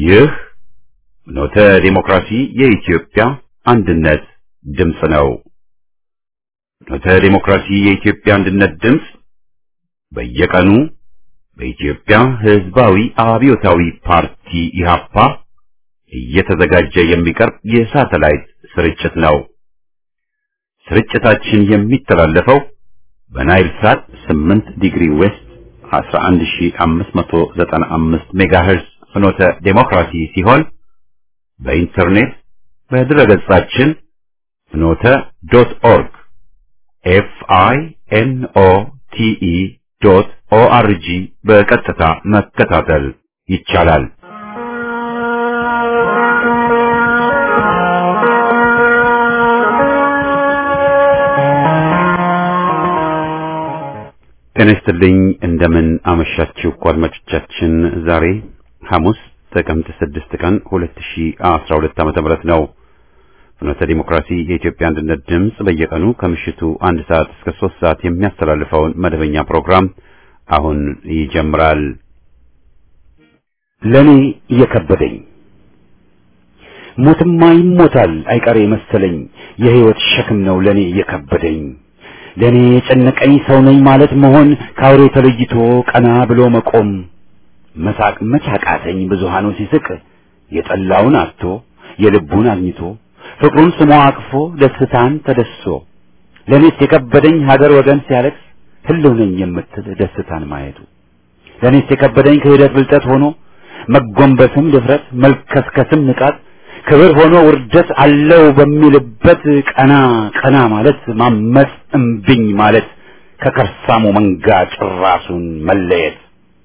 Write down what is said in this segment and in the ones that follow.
ይህ ኖተ ዲሞክራሲ የኢትዮጵያ አንድነት ድምፅ ነው። ኖተ ዲሞክራሲ የኢትዮጵያ አንድነት ድምፅ በየቀኑ በኢትዮጵያ ሕዝባዊ አብዮታዊ ፓርቲ ኢህአፓ እየተዘጋጀ የሚቀርብ የሳተላይት ስርጭት ነው። ስርጭታችን የሚተላለፈው በናይል ሳት 8 ዲግሪ ዌስት 11595 ሜጋሄርዝ ፍኖተ ዴሞክራሲ ሲሆን በኢንተርኔት በድረገጻችን ፍኖተ ዶት ኦርግ ኤፍ አይ ኤን ኦ ቲ ኢ ዶት ኦ አር ጂ በቀጥታ መከታተል ይቻላል። ጤና ይስጥልኝ። እንደምን አመሻችሁ አድማጮቻችን። ዛሬ ሐሙስ ጥቅምት 6 ቀን 2012 ዓ.ም ነው። ፍኖተ ዲሞክራሲ የኢትዮጵያ አንድነት ድምፅ በየቀኑ ከምሽቱ አንድ ሰዓት እስከ ሶስት ሰዓት የሚያስተላልፈውን መደበኛ ፕሮግራም አሁን ይጀምራል። ለኔ እየከበደኝ ሞትማ ይሞታል አይቀሬ መሰለኝ የህይወት ሸክም ነው ለኔ እየከበደኝ ለኔ የጨነቀኝ ሰው ነኝ ማለት መሆን ከአውሬ ተለይቶ ቀና ብሎ መቆም መሳቅ መቻቃተኝ ብዙሃኑ ሲስቅ የጠላውን አጥቶ የልቡን አግኝቶ ፍቅሩን ስሞ አቅፎ ደስታን ተደስሶ ለኔስ የከበደኝ ሀገር ወገን ሲያለቅስ ህልው ነኝ የምትል ደስታን ማየቱ ለኔስ የከበደኝ ክህደት ብልጠት ሆኖ መጎንበስም ድፍረት መልከስከስም ንቃት ክብር ሆኖ ውርደት አለው በሚልበት ቀና ቀና ማለት ማመፅ እምብኝ ማለት ከከርሳሙ መንጋ ጭራሱን መለየት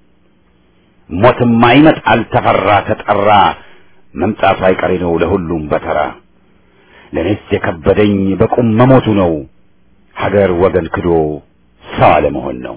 ሞትማ ይመጣል ተፈራ ተጠራ መምጣቱ አይቀሬ ነው ለሁሉም በተራ ለኔስ የከበደኝ በቁም መሞቱ ነው ሀገር ወገን ክዶ ሰው አለመሆን ነው።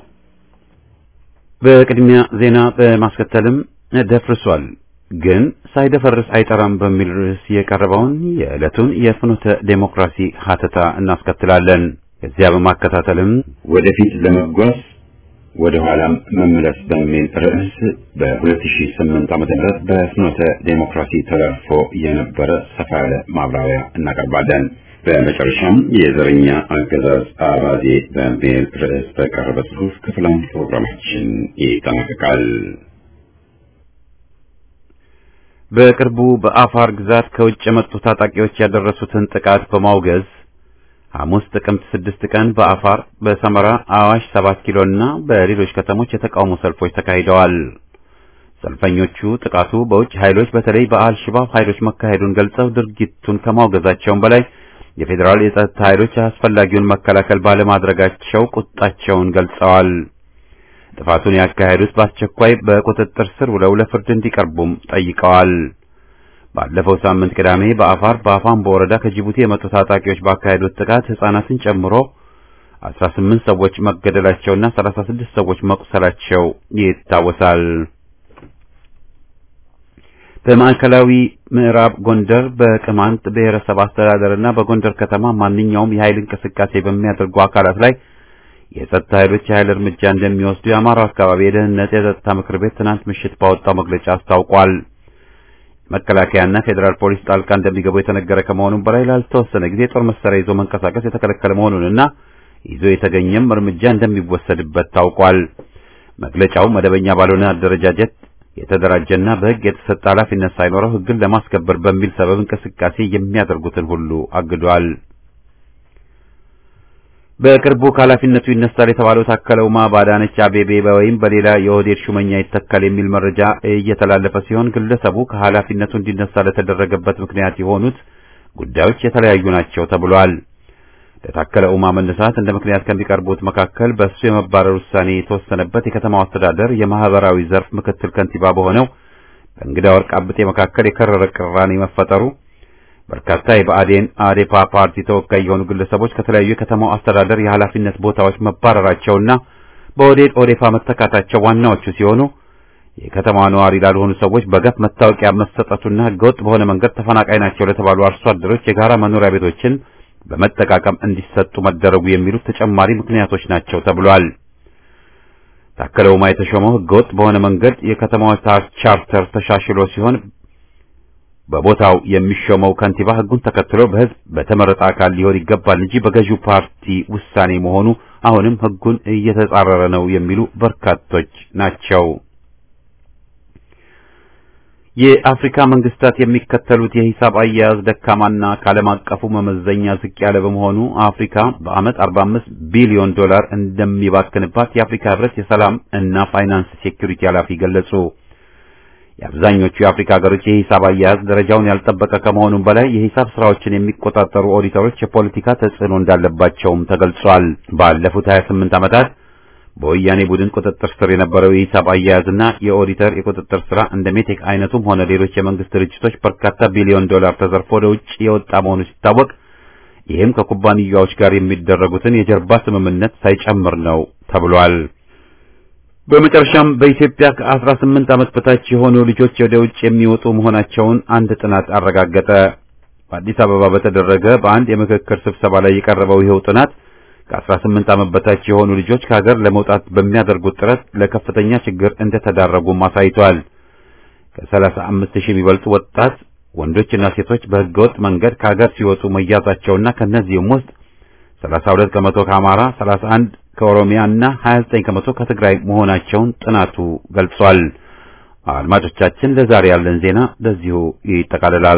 በቅድሚያ ዜና በማስከተልም ደፍርሷል ግን ሳይደፈርስ አይጠራም በሚል ርዕስ የቀረበውን የዕለቱን የፍኖተ ዴሞክራሲ ሀተታ እናስከትላለን። ከዚያ በማከታተልም ወደፊት ለመጓዝ ወደ ኋላም መመለስ በሚል ርዕስ በ2008 ዓ.ም በፍኖተ ዴሞክራሲ ተላልፎ የነበረ ሰፋ ያለ ማብራሪያ እናቀርባለን። በመጨረሻም የዘረኛ አገዛዝ አባዜ በሚል ርዕስ በቀረበ ጽሑፍ ክፍል አንድ ፕሮግራማችን ይጠናቀቃል። በቅርቡ በአፋር ግዛት ከውጭ የመጡ ታጣቂዎች ያደረሱትን ጥቃት በማውገዝ ሐሙስ ጥቅምት ስድስት ቀን በአፋር በሰመራ አዋሽ ሰባት ኪሎ እና በሌሎች ከተሞች የተቃውሞ ሰልፎች ተካሂደዋል። ሰልፈኞቹ ጥቃቱ በውጭ ኃይሎች በተለይ በአልሽባብ ኃይሎች መካሄዱን ገልጸው ድርጊቱን ከማውገዛቸውም በላይ የፌዴራል የጸጥታ ኃይሎች አስፈላጊውን መከላከል ባለማድረጋቸው ቁጣቸውን ገልጸዋል። ጥፋቱን ያካሄዱት በአስቸኳይ በቁጥጥር ስር ውለው ለፍርድ እንዲቀርቡም ጠይቀዋል። ባለፈው ሳምንት ቅዳሜ በአፋር በአፋምቦ ወረዳ ከጅቡቲ የመጡ ታጣቂዎች ባካሄዱት ጥቃት ሕፃናትን ጨምሮ 18 ሰዎች መገደላቸውና 36 ሰዎች መቁሰላቸው ይታወሳል። በማዕከላዊ ምዕራብ ጎንደር በቅማንት ብሔረሰብ አስተዳደርና በጎንደር ከተማ ማንኛውም የኃይል እንቅስቃሴ በሚያደርጉ አካላት ላይ የጸጥታ ኃይሎች የኃይል እርምጃ እንደሚወስዱ የአማራው አካባቢ የደህንነት የጸጥታ ምክር ቤት ትናንት ምሽት ባወጣው መግለጫ አስታውቋል። መከላከያና ፌዴራል ፖሊስ ጣልቃ እንደሚገቡ የተነገረ ከመሆኑም በላይ ላልተወሰነ ጊዜ ጦር መሳሪያ ይዞ መንቀሳቀስ የተከለከለ መሆኑንና ይዞ የተገኘም እርምጃ እንደሚወሰድበት ታውቋል። መግለጫው መደበኛ ባልሆነ አደረጃጀት የተደራጀና በሕግ የተሰጠ ኃላፊነት ሳይኖረው ሕግን ለማስከበር በሚል ሰበብ እንቅስቃሴ የሚያደርጉትን ሁሉ አግዷል። በቅርቡ ከኃላፊነቱ ይነሳል የተባለው ታከለ ኡማ በአዳነች አቤቤ ወይም በሌላ የኦህዴድ ሹመኛ ይተካል የሚል መረጃ እየተላለፈ ሲሆን ግለሰቡ ከኃላፊነቱ እንዲነሳ ለተደረገበት ምክንያት የሆኑት ጉዳዮች የተለያዩ ናቸው ተብሏል። ለታከለ ኡማ መነሳት እንደ ምክንያት ከሚቀርቡት መካከል በእሱ የመባረር ውሳኔ የተወሰነበት የከተማው አስተዳደር የማህበራዊ ዘርፍ ምክትል ከንቲባ በሆነው በእንግዳ ወርቅ አብጤ መካከል የከረረ ቅራኔ መፈጠሩ በርካታ የብአዴን አዴፓ ፓርቲ ተወካይ የሆኑ ግለሰቦች ከተለያዩ የከተማው አስተዳደር የኃላፊነት ቦታዎች መባረራቸውና በኦዴድ ኦዴፓ መተካታቸው ዋናዎቹ ሲሆኑ የከተማዋ ነዋሪ ላልሆኑ ሰዎች በገፍ መታወቂያ መሰጠቱና ህገወጥ በሆነ መንገድ ተፈናቃይ ናቸው ለተባሉ አርሶ አደሮች የጋራ መኖሪያ ቤቶችን በመጠቃቀም እንዲሰጡ መደረጉ የሚሉት ተጨማሪ ምክንያቶች ናቸው ተብሏል። ታከለ ኡማ የተሾመው ህገወጥ በሆነ መንገድ የከተማዋ ቻርተር ተሻሽሎ ሲሆን በቦታው የሚሾመው ከንቲባ ሕጉን ተከትሎ በሕዝብ በተመረጠ አካል ሊሆን ይገባል እንጂ በገዢው ፓርቲ ውሳኔ መሆኑ አሁንም ሕጉን እየተጻረረ ነው የሚሉ በርካቶች ናቸው። የአፍሪካ መንግስታት የሚከተሉት የሂሳብ አያያዝ ደካማና ከዓለም አቀፉ መመዘኛ ዝቅ ያለ በመሆኑ አፍሪካ በዓመት 45 ቢሊዮን ዶላር እንደሚባክንባት የአፍሪካ ህብረት የሰላም እና ፋይናንስ ሴኩሪቲ ኃላፊ ገለጹ። የአብዛኞቹ የአፍሪካ ሀገሮች የሂሳብ አያያዝ ደረጃውን ያልጠበቀ ከመሆኑም በላይ የሂሳብ ስራዎችን የሚቆጣጠሩ ኦዲተሮች የፖለቲካ ተጽዕኖ እንዳለባቸውም ተገልጿል። ባለፉት 28 ዓመታት በወያኔ ቡድን ቁጥጥር ስር የነበረው የሂሳብ አያያዝና የኦዲተር የቁጥጥር ስራ እንደ ሜቴክ አይነቱም ሆነ ሌሎች የመንግስት ድርጅቶች በርካታ ቢሊዮን ዶላር ተዘርፎ ወደ ውጭ የወጣ መሆኑ ሲታወቅ ይህም ከኩባንያዎች ጋር የሚደረጉትን የጀርባ ስምምነት ሳይጨምር ነው ተብሏል። በመጨረሻም በኢትዮጵያ ከ18 ዓመት በታች የሆኑ ልጆች ወደ ውጭ የሚወጡ መሆናቸውን አንድ ጥናት አረጋገጠ። በአዲስ አበባ በተደረገ በአንድ የምክክር ስብሰባ ላይ የቀረበው ይኸው ጥናት ከ18 ዓመት በታች የሆኑ ልጆች ከሀገር ለመውጣት በሚያደርጉት ጥረት ለከፍተኛ ችግር እንደተዳረጉም አሳይቷል። ከ35 ሺህ የሚበልጡ ወጣት ወንዶችና ሴቶች በህገወጥ መንገድ ከሀገር ሲወጡ መያዛቸውና ከነዚህም ውስጥ 32 ከመቶ ከአማራ፣ 31 ከኦሮሚያ እና 29 ከመቶ ከትግራይ መሆናቸውን ጥናቱ ገልጿል። አድማጮቻችን ለዛሬ ያለን ዜና በዚሁ ይጠቃልላል።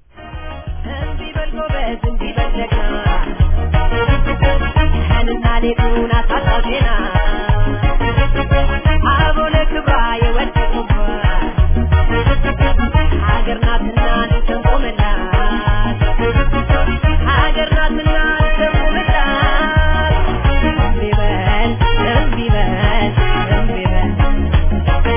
ሌቱን አሳጣው ዜና አቦለ ክብራ የወደቁባት ሀገር ናትና እንቆምላት ሀገር ናትና እንቆምላት እምቢ በል እምቢ በል እምቢ በል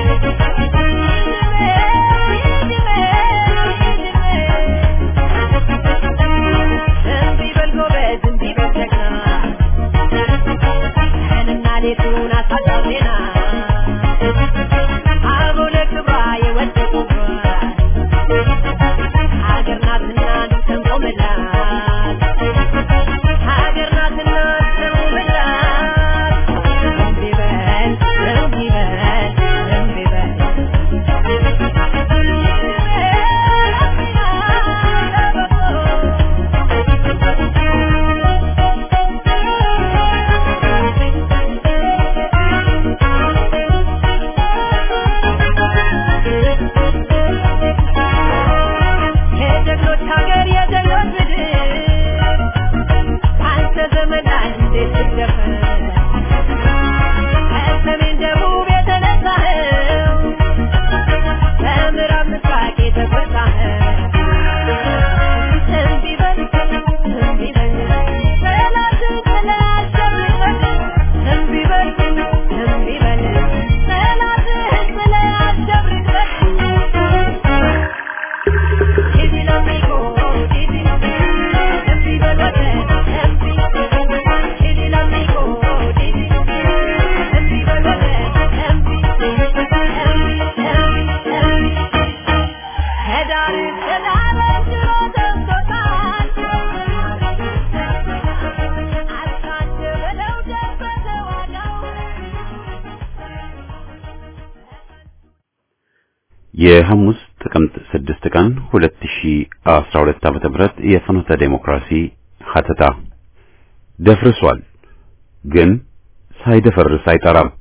እምቢ በል ጎበዝ እምቢ በል ጀግና ቀንና ሌቱን አሳጣው ዜና አቦለ ክብራ የወደቁባት ሀገር ናትና እንቆምላት ሀገር ናትና እንቆምላት እምቢ በል እምቢ በል እምቢ በል የጀግኖች ሀገር የጀግኖች ምድር አንተ ዘመን ላይ እንዴት ትደፈር ከሰሜን ደቡብ የተነሳኸው ከምዕራብ ምስራቅ የተጎሳኸው እምቢ በል እምቢ በል ጠላትን ጥለህ አሸብርቀህ እምቢ በል እምቢ በል ጠላትህን ጥለህ አሸብርቀህ Dizzy l'amico, dizzy Empi veloce, empi Dizzy l'amico, dizzy Empi veloce, empi Empi, empi, empi Hedar, hedar, ድሮ ደርሶታል አልካድ በለው ደበተ ዋጋው የሐሙስ ጥቅምት 6 ቀን 2012 ዓመተ ምህረት የፍኖተ ዴሞክራሲ ሀተታ ደፍርሷል፣ ግን ሳይደፈርስ አይጠራም።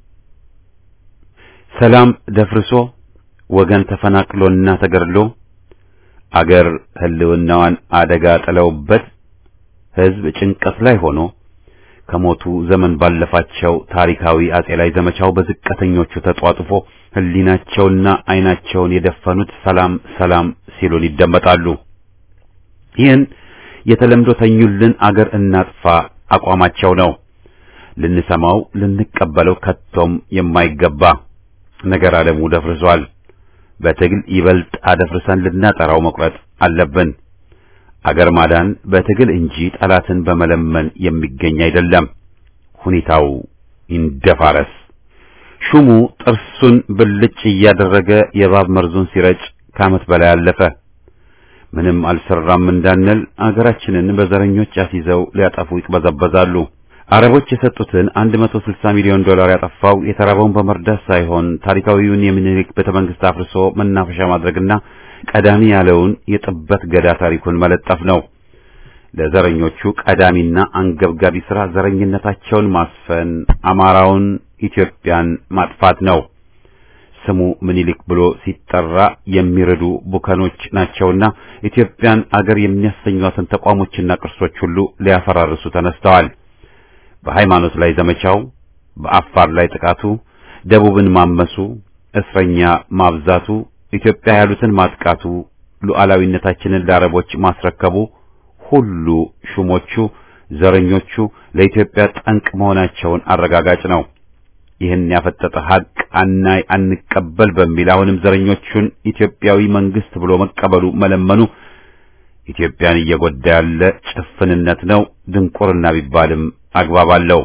ሰላም ደፍርሶ ወገን ተፈናቅሎና ተገድሎ አገር ህልውናዋን አደጋ ጥለውበት ህዝብ ጭንቀት ላይ ሆኖ ከሞቱ ዘመን ባለፋቸው ታሪካዊ አጼ ላይ ዘመቻው በዝቅተኞቹ ተጧጥፎ ህሊናቸውና አይናቸውን የደፈኑት ሰላም ሰላም ሲሉን ይደመጣሉ። ይህን የተለምዶ ተኙልን አገር እናጥፋ አቋማቸው ነው። ልንሰማው ልንቀበለው ከቶም የማይገባ ነገር ዓለሙ ደፍርሷል። በትግል ይበልጥ አደፍርሰን ልናጠራው መቁረጥ አለብን። አገር ማዳን በትግል እንጂ ጠላትን በመለመን የሚገኝ አይደለም። ሁኔታው ይንደፋረስ። ሹሙ ጥርሱን ብልጭ እያደረገ የእባብ መርዙን ሲረጭ ከዓመት በላይ አለፈ። ምንም አልሰራም እንዳንል አገራችንን በዘረኞች አስይዘው ሊያጠፉ ይቅበዘበዛሉ። አረቦች የሰጡትን 160 ሚሊዮን ዶላር ያጠፋው የተራበውን በመርዳት ሳይሆን ታሪካዊውን የሚኒሊክ ቤተ መንግስት አፍርሶ መናፈሻ ማድረግና ቀዳሚ ያለውን የጥበት ገዳ ታሪኩን መለጠፍ ነው። ለዘረኞቹ ቀዳሚና አንገብጋቢ ሥራ ዘረኝነታቸውን ማስፈን፣ አማራውን፣ ኢትዮጵያን ማጥፋት ነው። ስሙ ምኒልክ ብሎ ሲጠራ የሚረዱ ቡከኖች ናቸውና ኢትዮጵያን አገር የሚያሰኟትን ተቋሞችና ቅርሶች ሁሉ ሊያፈራርሱ ተነስተዋል። በሃይማኖት ላይ ዘመቻው፣ በአፋር ላይ ጥቃቱ፣ ደቡብን ማመሱ፣ እስረኛ ማብዛቱ፣ ኢትዮጵያ ያሉትን ማጥቃቱ፣ ሉዓላዊነታችንን ለአረቦች ማስረከቡ ሁሉ ሹሞቹ ዘረኞቹ ለኢትዮጵያ ጠንቅ መሆናቸውን አረጋጋጭ ነው። ይህን ያፈጠጠ ሀቅ አናይ አንቀበል በሚል አሁንም ዘረኞቹን ኢትዮጵያዊ መንግስት ብሎ መቀበሉ መለመኑ ኢትዮጵያን እየጎዳ ያለ ጭፍንነት ነው። ድንቁርና ቢባልም አግባብ አለው።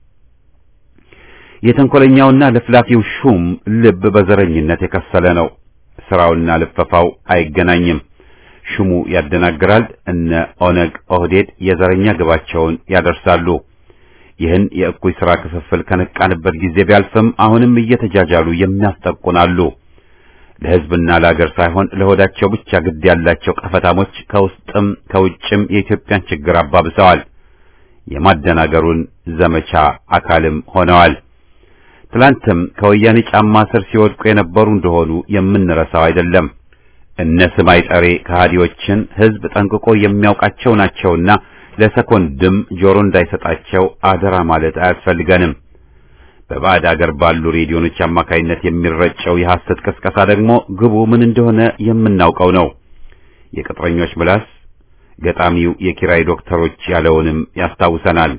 የተንኮለኛውና ለፍላፊው ሹም ልብ በዘረኝነት የከሰለ ነው። ስራውና ልፈፋው አይገናኝም። ሹሙ ያደናግራል። እነ ኦነግ ኦህዴድ የዘረኛ ግባቸውን ያደርሳሉ። ይህን የእኩይ ሥራ ክፍፍል ከነቃንበት ጊዜ ቢያልፍም አሁንም እየተጃጃሉ የሚያስጠቁናሉ። ለሕዝብና ለአገር ሳይሆን ለሆዳቸው ብቻ ግድ ያላቸው ቀፈታሞች ከውስጥም ከውጭም የኢትዮጵያን ችግር አባብሰዋል። የማደናገሩን ዘመቻ አካልም ሆነዋል። ትላንትም ከወያኔ ጫማ ስር ሲወድቁ የነበሩ እንደሆኑ የምንረሳው አይደለም። እነ ስማይ ጠሬ ከሃዲዎችን ሕዝብ ጠንቅቆ የሚያውቃቸው ናቸውና ለሰኮንድም ጆሮ እንዳይሰጣቸው አደራ ማለት አያስፈልገንም። በባዕድ አገር ባሉ ሬዲዮኖች አማካይነት የሚረጨው የሐሰት ቅስቀሳ ደግሞ ግቡ ምን እንደሆነ የምናውቀው ነው። የቅጥረኞች ምላስ ገጣሚው የኪራይ ዶክተሮች ያለውንም ያስታውሰናል።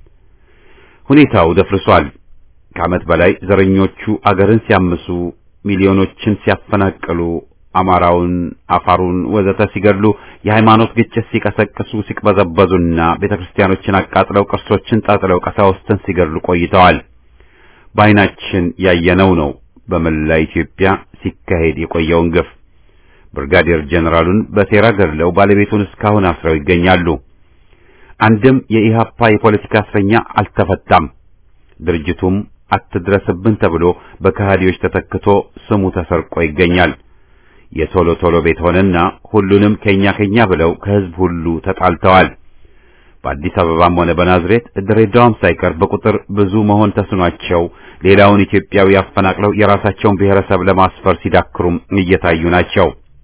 ሁኔታው ደፍርሷል። ከዓመት በላይ ዘረኞቹ አገርን ሲያምሱ፣ ሚሊዮኖችን ሲያፈናቅሉ አማራውን፣ አፋሩን ወዘተ ሲገድሉ የሃይማኖት ግጭት ሲቀሰቅሱ ሲቅበዘበዙና ቤተክርስቲያኖችን አቃጥለው ቅርሶችን ጣጥለው ቀሳውስትን ሲገድሉ ቆይተዋል። በዓይናችን ያየነው ነው በመላ ኢትዮጵያ ሲካሄድ የቆየውን ግፍ። ብርጋዴር ጀነራሉን በሴራ ገድለው ባለቤቱን እስካሁን አስረው ይገኛሉ። አንድም የኢሃፓ የፖለቲካ እስረኛ አልተፈታም። ድርጅቱም አትድረስብን ተብሎ በከሃዲዎች ተተክቶ ስሙ ተሰርቆ ይገኛል። የቶሎ ቶሎ ቤት ሆነና ሁሉንም ከኛ ከኛ ብለው ከህዝብ ሁሉ ተጣልተዋል። በአዲስ አበባም ሆነ በናዝሬት ድሬዳዋም ሳይቀር በቁጥር ብዙ መሆን ተስኗቸው ሌላውን ኢትዮጵያዊ አፈናቅለው የራሳቸውን ብሔረሰብ ለማስፈር ሲዳክሩም እየታዩ ናቸው።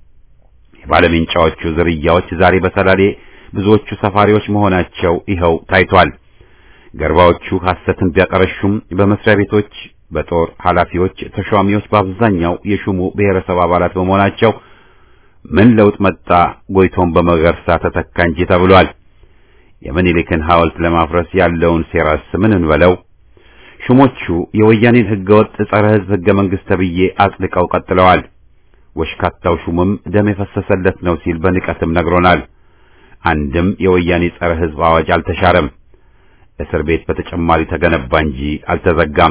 የባለሜንጫዎቹ ዝርያዎች ዛሬ በሰላሌ ብዙዎቹ ሰፋሪዎች መሆናቸው ይኸው ታይቷል። ገርባዎቹ ሐሰትን ቢያቀረሹም በመስሪያ ቤቶች በጦር ኃላፊዎች ተሿሚዎች በአብዛኛው የሹሙ ብሔረሰብ አባላት በመሆናቸው ምን ለውጥ መጣ ጎይቶም በመገርሳ ተተካ እንጂ ተብሏል። የምኒልክን ሐውልት ለማፍረስ ያለውን ሴራስ ምን እንበለው? ሹሞቹ የወያኔን ህገወጥ ጸረ ህዝብ ህገ መንግስት ተብዬ አጽድቀው ቀጥለዋል። ወሽካታው ሹምም ደም የፈሰሰለት ነው ሲል በንቀትም ነግሮናል። አንድም የወያኔ ጸረ ህዝብ አዋጅ አልተሻረም። እስር ቤት በተጨማሪ ተገነባ እንጂ አልተዘጋም።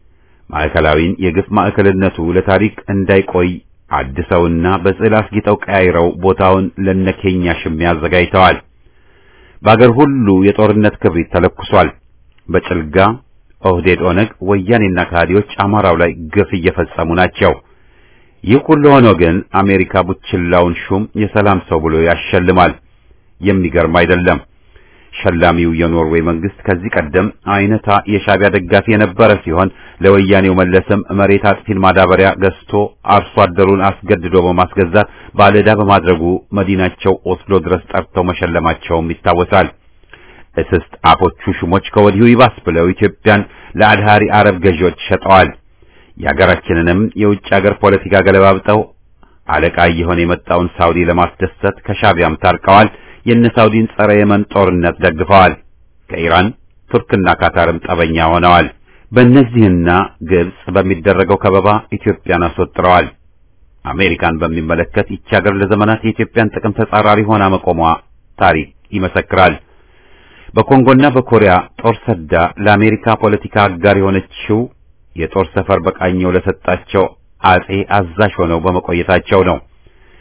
ማዕከላዊን የግፍ ማዕከልነቱ ለታሪክ እንዳይቆይ አድሰውና በጽዕል አስጊጠው ቀያይረው ቦታውን ለነኬኛ ሽሚያ አዘጋጅተዋል። በአገር ሁሉ የጦርነት ክብሪት ተለኩሷል። በጭልጋ ኦህዴድ፣ ኦነግ፣ ወያኔና ከሃዲዎች አማራው ላይ ግፍ እየፈጸሙ ናቸው። ይህ ሁሉ ሆኖ ግን አሜሪካ ቡችላውን ሹም የሰላም ሰው ብሎ ያሸልማል። የሚገርም አይደለም። ሸላሚው የኖርዌይ መንግስት ከዚህ ቀደም አይነታ የሻቢያ ደጋፊ የነበረ ሲሆን ለወያኔው መለስም መሬት አጥፊን ማዳበሪያ ገዝቶ አርሶ አደሩን አስገድዶ በማስገዛት ባለዕዳ በማድረጉ መዲናቸው ኦስሎ ድረስ ጠርተው መሸለማቸውም ይታወሳል። እስስት አፎቹ ሹሞች ከወዲሁ ይባስ ብለው ኢትዮጵያን ለአድሃሪ አረብ ገዢዎች ሸጠዋል። የሀገራችንንም የውጭ ሀገር ፖለቲካ ገለባብጠው አለቃ እየሆነ የመጣውን ሳውዲ ለማስደሰት ከሻቢያም ታርቀዋል። የነ ሳውዲን ጸረ የመን ጦርነት ደግፈዋል። ከኢራን ቱርክና ካታርም ጠበኛ ሆነዋል። በእነዚህና ግብጽ በሚደረገው ከበባ ኢትዮጵያን አስወጥረዋል። አሜሪካን በሚመለከት ይቺ ሀገር ለዘመናት የኢትዮጵያን ጥቅም ተጻራሪ ሆና መቆሟ ታሪክ ይመሰክራል። በኮንጎና በኮሪያ ጦር ሰዳ ለአሜሪካ ፖለቲካ አጋር የሆነችው የጦር ሰፈር በቃኘው ለሰጣቸው አጼ አዛዥ ሆነው በመቆየታቸው ነው።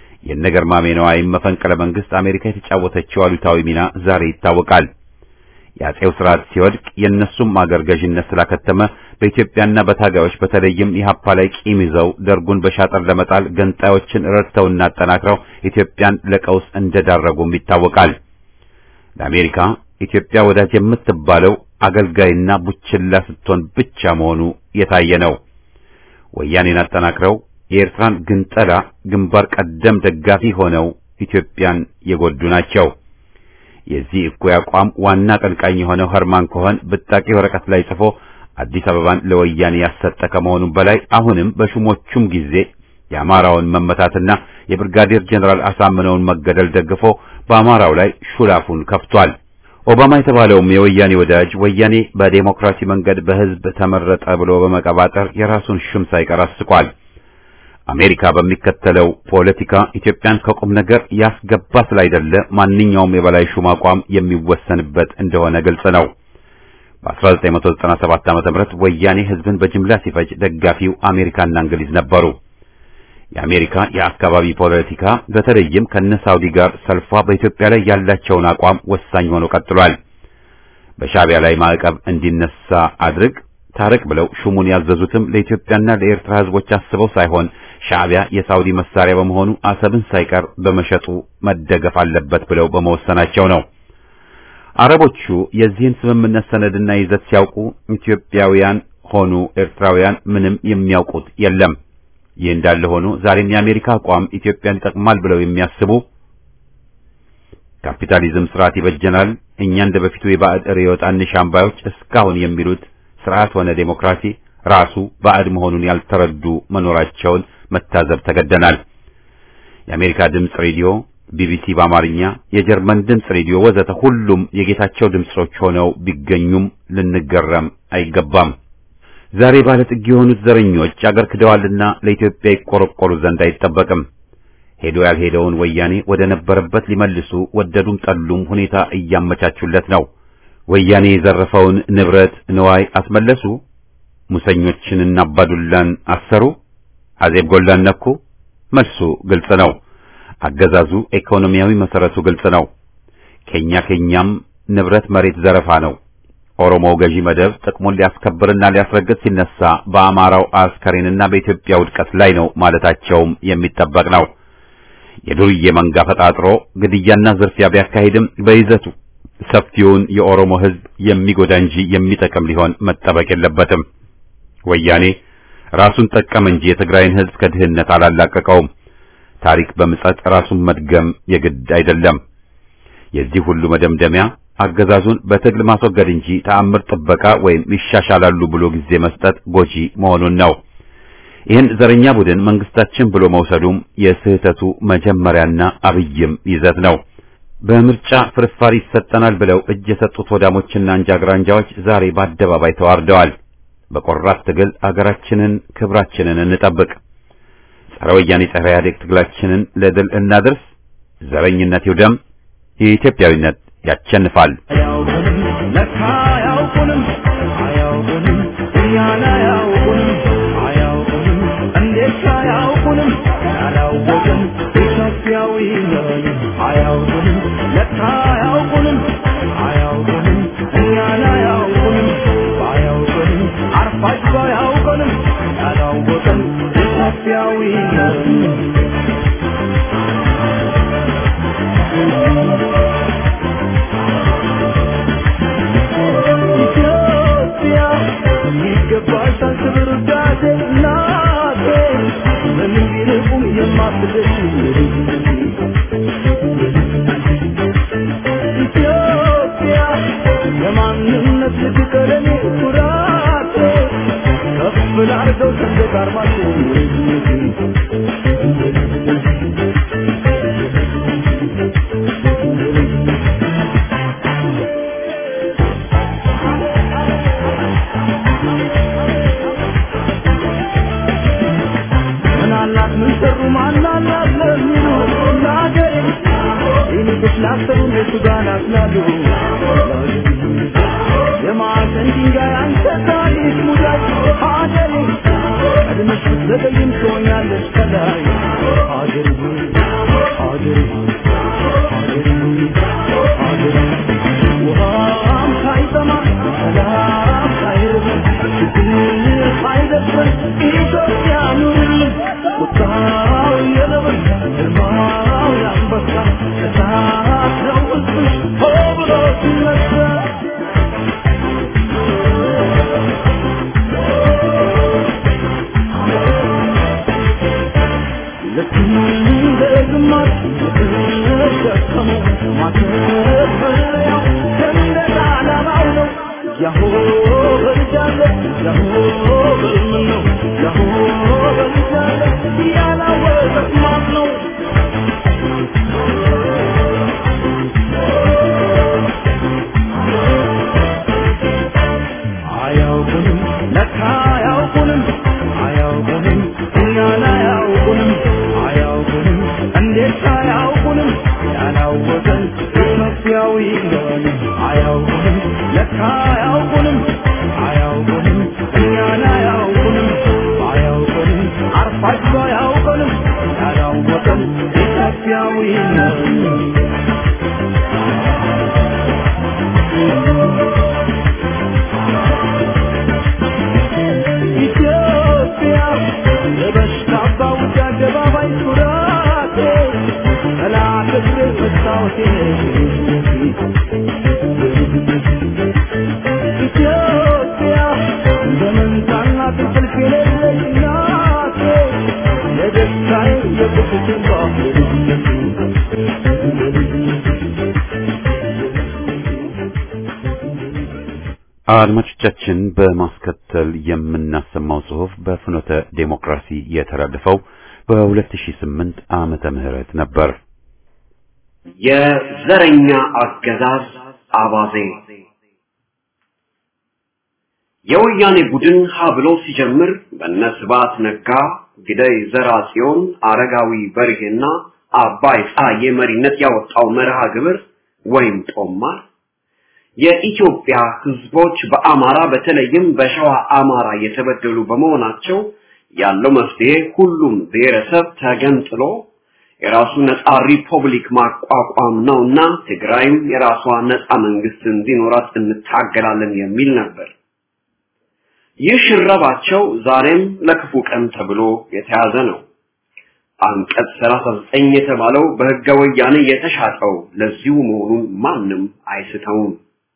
የነገርማሜ ነዋይም መፈንቅለ መንግስት አሜሪካ የተጫወተችው አሉታዊ ሚና ዛሬ ይታወቃል። የአጼው ስርዓት ሲወድቅ የእነሱም አገር ገዥነት ስላከተመ በኢትዮጵያና በታጋዮች በተለይም ኢህአፓ ላይ ቂም ይዘው ደርጉን በሻጠር ለመጣል ገንጣዮችን ረድተውና አጠናክረው ኢትዮጵያን ለቀውስ እንደዳረጉም ይታወቃል። ለአሜሪካ ኢትዮጵያ ወዳጅ የምትባለው አገልጋይና ቡችላ ስትሆን ብቻ መሆኑ የታየ ነው። ወያኔን አጠናክረው የኤርትራን ግንጠላ ግንባር ቀደም ደጋፊ ሆነው ኢትዮጵያን የጎዱ ናቸው። የዚህ እኩይ አቋም ዋና ቀንቃኝ የሆነው ኸርማን ኮኸን ብጣቂ ወረቀት ላይ ጽፎ አዲስ አበባን ለወያኔ ያሰጠ ከመሆኑም በላይ አሁንም በሹሞቹም ጊዜ የአማራውን መመታትና የብርጋዴር ጀነራል አሳምነውን መገደል ደግፎ በአማራው ላይ ሹላፉን ከፍቷል። ኦባማ የተባለውም የወያኔ ወዳጅ ወያኔ በዴሞክራሲ መንገድ በሕዝብ ተመረጠ ብሎ በመቀባጠር የራሱን ሽም ሳይቀር አስቋል። አሜሪካ በሚከተለው ፖለቲካ ኢትዮጵያን ከቁም ነገር ያስገባ ስላይደለ ማንኛውም የበላይ ሹም አቋም የሚወሰንበት እንደሆነ ግልጽ ነው። በ1997 ዓ.ም ወያኔ ሕዝብን በጅምላ ሲፈጅ ደጋፊው አሜሪካና እንግሊዝ ነበሩ። የአሜሪካ የአካባቢ ፖለቲካ በተለይም ከነ ሳውዲ ጋር ሰልፏ በኢትዮጵያ ላይ ያላቸውን አቋም ወሳኝ ሆኖ ቀጥሏል። በሻዕቢያ ላይ ማዕቀብ እንዲነሳ አድርግ ታረቅ ብለው ሹሙን ያዘዙትም ለኢትዮጵያና ለኤርትራ ሕዝቦች አስበው ሳይሆን ሻዕቢያ የሳውዲ መሳሪያ በመሆኑ አሰብን ሳይቀር በመሸጡ መደገፍ አለበት ብለው በመወሰናቸው ነው። አረቦቹ የዚህን ስምምነት ሰነድና ይዘት ሲያውቁ ኢትዮጵያውያን ሆኑ ኤርትራውያን ምንም የሚያውቁት የለም። ይህ እንዳለ ሆኖ ዛሬም የአሜሪካ አቋም ኢትዮጵያን ይጠቅማል ብለው የሚያስቡ ካፒታሊዝም ስርዓት ይበጀናል፣ እኛ እንደ በፊቱ የባዕድ ርዕዮት አንሻም ባዮች እስካሁን የሚሉት ስርዓት ሆነ ዴሞክራሲ ራሱ ባዕድ መሆኑን ያልተረዱ መኖራቸውን መታዘብ ተገደናል። የአሜሪካ ድምፅ ሬዲዮ፣ ቢቢሲ በአማርኛ፣ የጀርመን ድምፅ ሬዲዮ ወዘተ ሁሉም የጌታቸው ድምጾች ሆነው ቢገኙም ልንገረም አይገባም። ዛሬ ባለጥግ የሆኑት ዘረኞች አገር ክደዋልና ለኢትዮጵያ ይቆረቆሩ ዘንድ አይጠበቅም። ሄዶ ያልሄደውን ወያኔ ወደ ነበረበት ሊመልሱ ወደዱም ጠሉም ሁኔታ እያመቻቹለት ነው። ወያኔ የዘረፈውን ንብረት ንዋይ አስመለሱ። ሙሰኞችንና አባዱላን አሰሩ። አዜብ ጎላን ነኩ። መልሱ ግልጽ ነው። አገዛዙ ኢኮኖሚያዊ መሰረቱ ግልጽ ነው። ከኛ ከኛም ንብረት መሬት ዘረፋ ነው። ኦሮሞው ገዢ መደብ ጥቅሙን ሊያስከብርና ሊያስረግጥ ሲነሳ በአማራው አስከሬንና በኢትዮጵያ ውድቀት ላይ ነው ማለታቸውም የሚጠበቅ ነው። የዱርዬ መንጋ ፈጣጥሮ ግድያና ዝርፊያ ቢያካሂድም በይዘቱ ሰፊውን የኦሮሞ ሕዝብ የሚጎዳ እንጂ የሚጠቅም ሊሆን መጠበቅ የለበትም። ወያኔ ራሱን ጠቀም እንጂ የትግራይን ሕዝብ ከድህነት አላላቀቀውም። ታሪክ በምጸት ራሱን መድገም የግድ አይደለም። የዚህ ሁሉ መደምደሚያ አገዛዙን በትግል ማስወገድ እንጂ ተአምር ጥበቃ ወይም ይሻሻላሉ ብሎ ጊዜ መስጠት ጎጂ መሆኑን ነው። ይህን ዘረኛ ቡድን መንግስታችን ብሎ መውሰዱም የስህተቱ መጀመሪያና አብይም ይዘት ነው። በምርጫ ፍርፋሪ ይሰጠናል ብለው እጅ የሰጡት ወዳሞችና አንጃግራንጃዎች ዛሬ በአደባባይ ተዋርደዋል። በቆራት ትግል አገራችንን፣ ክብራችንን እንጠብቅ። ጸረ ወያኔ ጸረ ኢህአዴግ ትግላችንን ለድል እናድርስ። ዘረኝነት ይውደም። የኢትዮጵያዊነት ያቸንፋል። አያውቁንም ለካ አያውቁንም አያውቁንም እኛን አያውቁንም አያውቁንም እንዴት አያውቁንም ያላወቅን ኢትዮጵያዊ ነን አያውቁንም ለካ አያውቁንም አያውቁንም እኛን አያውቁንም ባያውቁንም አርፋጅ ባያውቁንም ያላወቅን ኢትዮጵያዊ ነን ኢትዮጵያ ይገባሻል ክብር ውዳሴ እናቴ በምን ቢርቁም የማትደርሺ ኢትዮጵያ የማንነት ልትቀለኔ ኩራቴ ከፍ ላርገው ሰንደቅ ዓርማችን ምናላት ምን ሰሩ ማናላት ለሚሉ ለአገሬ ይንቅሽ ላሰሩ እነሱ ጋር ናስላሉ የማዕዘን ድንጋይ አንተ ታሪክ ሙዳይ ሀገሬ ቀድመሽ ብትዘገይም ትሆኛለሽ ከላይ ሀገሬ ሆይ ሀገሬ ሆይ ሀገሬ ሆይ ሀገሬ ውሃም ልክ እንደ ግማሽ የተሸከመው ማተፈለያው ሰንደቅ ዓላማው ነው። ያሆ በልጃለ ያሆ በልምን ነው ያሆ በልጃለ ያላወቀት ማን ነው? አያውቁንም ለካ አያውቁንም አያውቁንም እኛን አያውቁንም አያውቁንም እንዴት አያውቁንም ያላወቀን ኢትዮጵያዊ ነን አያውቁንም ለካ አያውቁንም አያውቁንም እኛን አያውቁንም አያውቁንም አርፋቸው አያውቁንም ያላወቀን ኢትዮጵያዊ ነን ኢትዮጵያ የበሽታ አባውጭ አደባባይ ኩራቴ ጠላት እግሬ መስታወቴ ኢትዮጵያ በመንታና ትንቅልፍ የሌለች እናቴ የደስታዬ የቁስቴ አድማጮቻችን በማስከተል የምናሰማው ጽሑፍ በፍኖተ ዴሞክራሲ የተላለፈው በ2008 ዓመተ ምህረት ነበር። የዘረኛ አገዛዝ አባዜ የወያኔ ቡድን ሀ ብሎ ሲጀምር በነ ስብሐት ነጋ፣ ግደይ ዘርአጽዮን፣ አረጋዊ በርሄና አባይ ፀሐዬ መሪነት ያወጣው መርሃ ግብር ወይም ጦማር የኢትዮጵያ ህዝቦች በአማራ በተለይም በሸዋ አማራ የተበደሉ በመሆናቸው ያለው መፍትሄ ሁሉም ብሔረሰብ ተገንጥሎ የራሱ ነፃ ሪፐብሊክ ማቋቋም ነውና ትግራይም የራሷ ነፃ መንግስት እንዲኖራት እንታገላለን የሚል ነበር። ይህ ሽረባቸው ዛሬም ለክፉ ቀን ተብሎ የተያዘ ነው። አንቀጽ 39 የተባለው በህገ ወያኔ የተሻጠው ለዚሁ መሆኑን ማንም አይስተውም።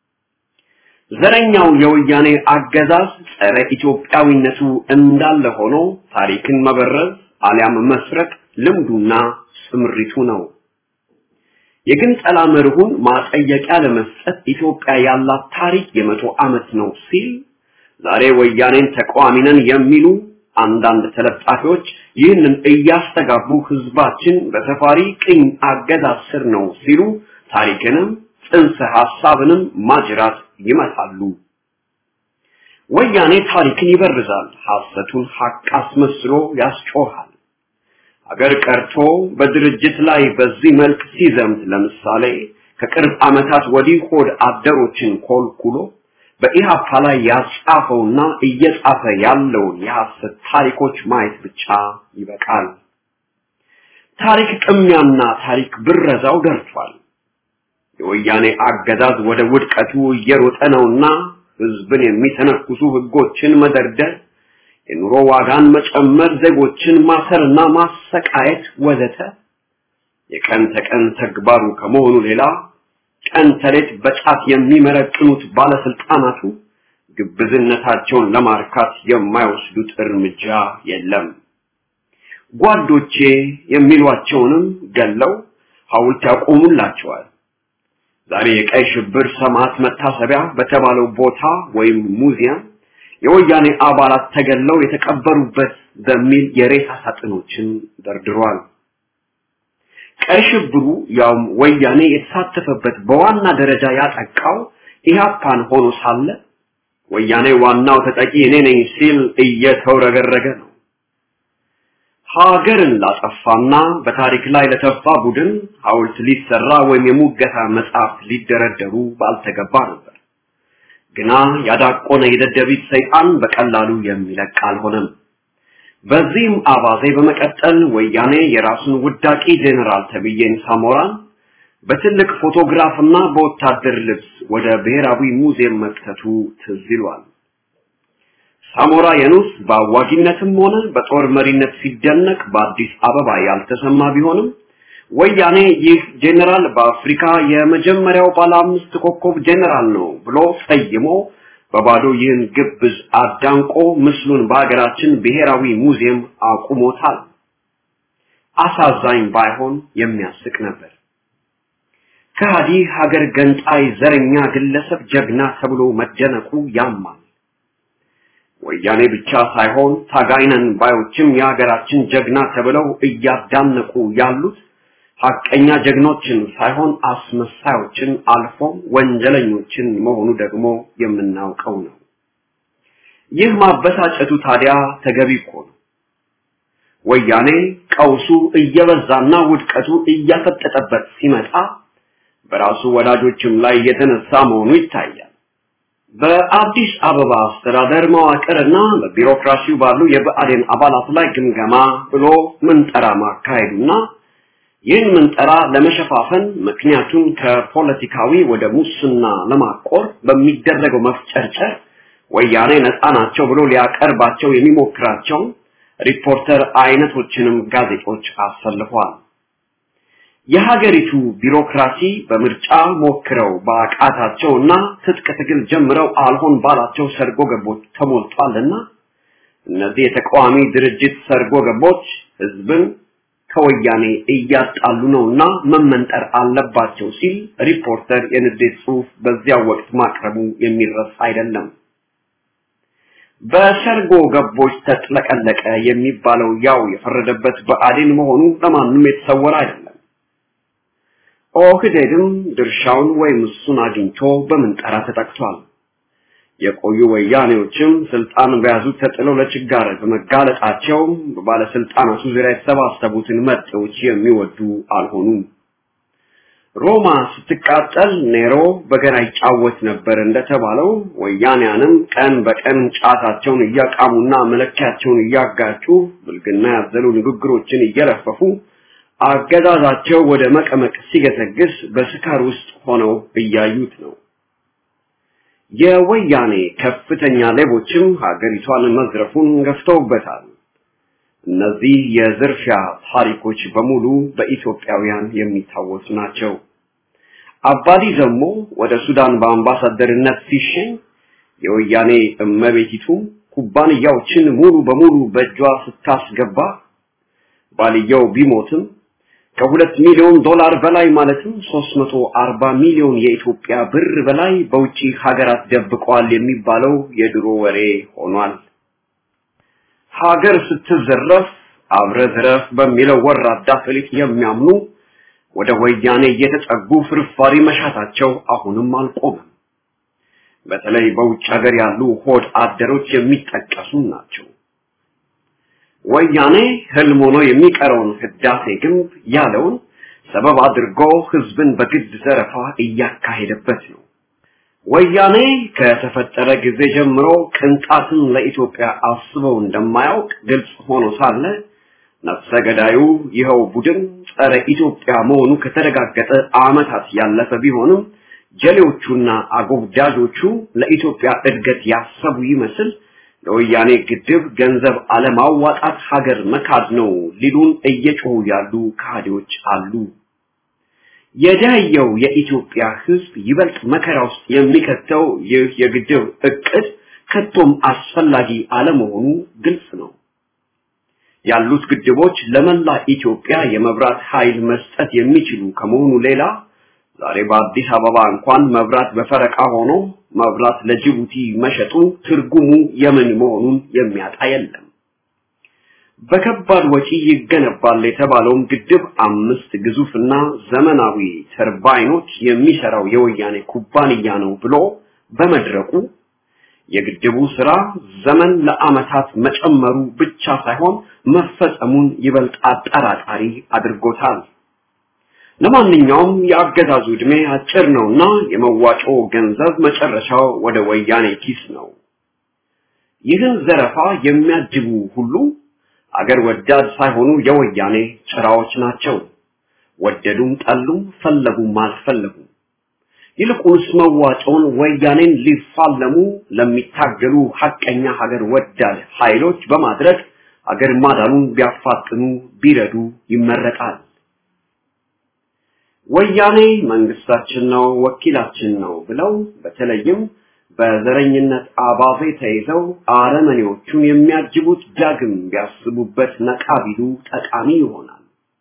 ዘረኛው የወያኔ አገዛዝ ጸረ ኢትዮጵያዊነቱ እንዳለ ሆኖ ታሪክን መበረዝ አሊያም መስረቅ ልምዱና ስምሪቱ ነው። የግንጠላ መርሁን ማጠየቂያ ለመስጠት ኢትዮጵያ ያላት ታሪክ የመቶ ዓመት ነው ሲል ዛሬ ወያኔን ተቃዋሚ ነን የሚሉ አንዳንድ ተለጣፊዎች ይህንን እያስተጋቡ ህዝባችን በሰፋሪ ቅኝ አገዛዝ ስር ነው ሲሉ ታሪክንም ጽንሰ ሐሳብንም ማጅራት ይመታሉ። ወያኔ ታሪክን ይበርዛል፣ ሐሰቱን ሐቅ አስመስሎ ያስጮሃል። አገር ቀርቶ በድርጅት ላይ በዚህ መልክ ሲዘምት ለምሳሌ ከቅርብ ዓመታት ወዲህ ሆድ አደሮችን ኮልኩሎ በኢሃፓ ላይ ያጻፈውና እየጻፈ ያለውን የሐሰት ታሪኮች ማየት ብቻ ይበቃል። ታሪክ ቅሚያና ታሪክ ብረዛው ደርቷል። የወያኔ አገዛዝ ወደ ውድቀቱ እየሮጠ ነውና ህዝብን የሚተነኩሱ ህጎችን መደርደር፣ የኑሮ ዋጋን መጨመር፣ ዜጎችን ማሰርና ማሰቃየት ወዘተ የቀን ተቀን ተግባሩ ከመሆኑ ሌላ ቀን ተሌት በጫት የሚመረቅኑት ባለስልጣናቱ ግብዝነታቸውን ለማርካት የማይወስዱት እርምጃ የለም። ጓዶቼ የሚሏቸውንም ገለው ሐውልት ያቆሙላቸዋል። ዛሬ የቀይ ሽብር ሰማዕት መታሰቢያ በተባለው ቦታ ወይም ሙዚየም የወያኔ አባላት ተገለው የተቀበሩበት በሚል የሬሳ ሳጥኖችን ደርድሯል። ቀይ ሽብሩ ያውም ወያኔ የተሳተፈበት በዋና ደረጃ ያጠቃው ኢህአፓን ሆኖ ሳለ ወያኔ ዋናው ተጠቂ እኔ ነኝ ሲል እየተውረገረገ ነው። ሀገርን ላጠፋና በታሪክ ላይ ለተፋ ቡድን ሐውልት ሊሰራ ወይም የሙገታ መጽሐፍ ሊደረደሩ ባልተገባ ነበር። ግና ያዳቆነ የደደቢት ሰይጣን በቀላሉ የሚለቅ አልሆነም። በዚህም አባዜ በመቀጠል ወያኔ የራሱን ውዳቂ ጄኔራል ተብዬን ሳሞራን በትልቅ ፎቶግራፍና በወታደር ልብስ ወደ ብሔራዊ ሙዚየም መክተቱ ትዝ ይሏል። ሳሞራ የኑስ በአዋጊነትም ሆነ በጦር መሪነት ሲደነቅ በአዲስ አበባ ያልተሰማ ቢሆንም ወያኔ ይህ ጄኔራል በአፍሪካ የመጀመሪያው ባለ አምስት ኮከብ ጄኔራል ነው ብሎ ሰይሞ በባዶ ይህን ግብዝ አዳንቆ ምስሉን በሀገራችን ብሔራዊ ሙዚየም አቁሞታል። አሳዛኝ ባይሆን የሚያስቅ ነበር። ከሃዲ ሀገር ገንጣይ ዘረኛ ግለሰብ ጀግና ተብሎ መደነቁ ያማል። ወያኔ ብቻ ሳይሆን ታጋይነን ባዮችም የሀገራችን ጀግና ተብለው እያዳነቁ ያሉት ሐቀኛ ጀግኖችን ሳይሆን አስመሳዮችን አልፎም ወንጀለኞችን መሆኑ ደግሞ የምናውቀው ነው። ይህ ማበሳጨቱ ታዲያ ተገቢ እኮ ነው። ወያኔ ቀውሱ እየበዛና ውድቀቱ እያፈጠጠበት ሲመጣ በራሱ ወዳጆችም ላይ የተነሳ መሆኑ ይታያል። በአዲስ አበባ አስተዳደር መዋቅርና በቢሮክራሲው ባሉ የብአዴን አባላት ላይ ግምገማ ብሎ ምንጠራ ማካሄዱና ይህን ምንጠራ ለመሸፋፈን ምክንያቱን ከፖለቲካዊ ወደ ሙስና ለማቆር በሚደረገው መፍጨርጨር ወያኔ ነፃ ናቸው ብሎ ሊያቀርባቸው የሚሞክራቸው ሪፖርተር አይነቶችንም ጋዜጦች አሰልፏል። የሀገሪቱ ቢሮክራሲ በምርጫ ሞክረው በአቃታቸውና ትጥቅ ትግል ጀምረው አልሆን ባላቸው ሰርጎ ገቦች ተሞልቷልና እነዚህ የተቃዋሚ ድርጅት ሰርጎ ገቦች ህዝብን ከወያኔ እያጣሉ ነውና መመንጠር አለባቸው ሲል ሪፖርተር የንዴት ጽሑፍ በዚያው ወቅት ማቅረቡ የሚረሳ አይደለም። በሰርጎ ገቦች ተጥለቀለቀ የሚባለው ያው የፈረደበት ብአዴን መሆኑ ለማንም የተሰወረ አይደለም። ኦህዴድም ድርሻውን ወይም እሱን አግኝቶ በምንጠራ ተጠቅቷል። የቆዩ ወያኔዎችም ስልጣን በያዙ ተጥለው ለችጋር በመጋለጣቸው በባለስልጣናቱ ዙሪያ የተሰባሰቡትን መጤዎች የሚወዱ አልሆኑም። ሮማ ስትቃጠል ኔሮ በገና ይጫወት ነበር እንደተባለው ወያኔያንም ቀን በቀን ጫታቸውን እያቃሙና መለኪያቸውን እያጋጩ ብልግና ያዘሉ ንግግሮችን እየለፈፉ አገዛዛቸው ወደ መቀመቅ ሲገሰግስ በስካር ውስጥ ሆነው እያዩት ነው። የወያኔ ከፍተኛ ሌቦችም ሀገሪቷን መዝረፉን ገፍተውበታል። እነዚህ የዝርፊያ ታሪኮች በሙሉ በኢትዮጵያውያን የሚታወሱ ናቸው። አባዲ ዘሞ ወደ ሱዳን በአምባሳደርነት ሲሸኝ የወያኔ እመቤቲቱ ኩባንያዎችን ሙሉ በሙሉ በእጇ ስታስገባ ባልየው ቢሞትም ከሁለት ሚሊዮን ዶላር በላይ ማለትም 340 ሚሊዮን የኢትዮጵያ ብር በላይ በውጪ ሀገራት ደብቀዋል የሚባለው የድሮ ወሬ ሆኗል። ሀገር ስትዘረፍ አብረ ዝረፍ በሚለው ወራዳ ፍሊጥ የሚያምኑ ወደ ወያኔ እየተጠጉ ፍርፋሪ መሻታቸው አሁንም አልቆመም። በተለይ በውጭ ሀገር ያሉ ሆድ አደሮች የሚጠቀሱ ናቸው። ወያኔ ህልም ሆኖ የሚቀረውን ህዳሴ ግንብ ያለውን ሰበብ አድርጎ ህዝብን በግድ ዘረፋ እያካሄደበት ነው። ወያኔ ከተፈጠረ ጊዜ ጀምሮ ቅንጣትን ለኢትዮጵያ አስበው እንደማያውቅ ግልጽ ሆኖ ሳለ ነፍሰ ገዳዩ ይኸው ቡድን ጸረ ኢትዮጵያ መሆኑ ከተረጋገጠ ዓመታት ያለፈ ቢሆንም ጀሌዎቹና አጎብዳጆቹ ለኢትዮጵያ እድገት ያሰቡ ይመስል ለወያኔ ግድብ ገንዘብ አለማዋጣት ሀገር መካድ ነው ሊሉን እየጮሁ ያሉ ካህዲዎች አሉ። የደህየው የኢትዮጵያ ህዝብ ይበልጥ መከራ ውስጥ የሚከተው ይህ የግድብ እቅድ ከቶም አስፈላጊ አለመሆኑ ግልጽ ነው። ያሉት ግድቦች ለመላ ኢትዮጵያ የመብራት ኃይል መስጠት የሚችሉ ከመሆኑ ሌላ ዛሬ በአዲስ አበባ እንኳን መብራት በፈረቃ ሆኖ መብራት ለጅቡቲ መሸጡ ትርጉሙ የምን መሆኑን የሚያጣ የለም። በከባድ ወጪ ይገነባል የተባለውም ግድብ አምስት ግዙፍና ዘመናዊ ተርባይኖች የሚሰራው የወያኔ ኩባንያ ነው ብሎ በመድረቁ የግድቡ ስራ ዘመን ለአመታት መጨመሩ ብቻ ሳይሆን መፈጸሙን ይበልጥ አጠራጣሪ አድርጎታል። ለማንኛውም የአገዛዙ ዕድሜ አጭር ነውና የመዋጮ ገንዘብ መጨረሻው ወደ ወያኔ ኪስ ነው። ይህን ዘረፋ የሚያጅቡ ሁሉ አገር ወዳድ ሳይሆኑ የወያኔ ጭራዎች ናቸው። ወደዱም ጠሉም ፈለጉም አልፈለጉም። ይልቁንስ መዋጮውን ወያኔን ሊፋለሙ ለሚታገሉ ሐቀኛ ሀገር ወዳድ ኃይሎች በማድረግ አገር ማዳኑን ቢያፋጥኑ ቢረዱ ይመረጣል። ወያኔ መንግስታችን ነው፣ ወኪላችን ነው ብለው በተለይም በዘረኝነት አባዜ ተይዘው አረመኔዎቹን የሚያጅቡት ዳግም ቢያስቡበት ነቃ ቢሉ ጠቃሚ ይሆናል።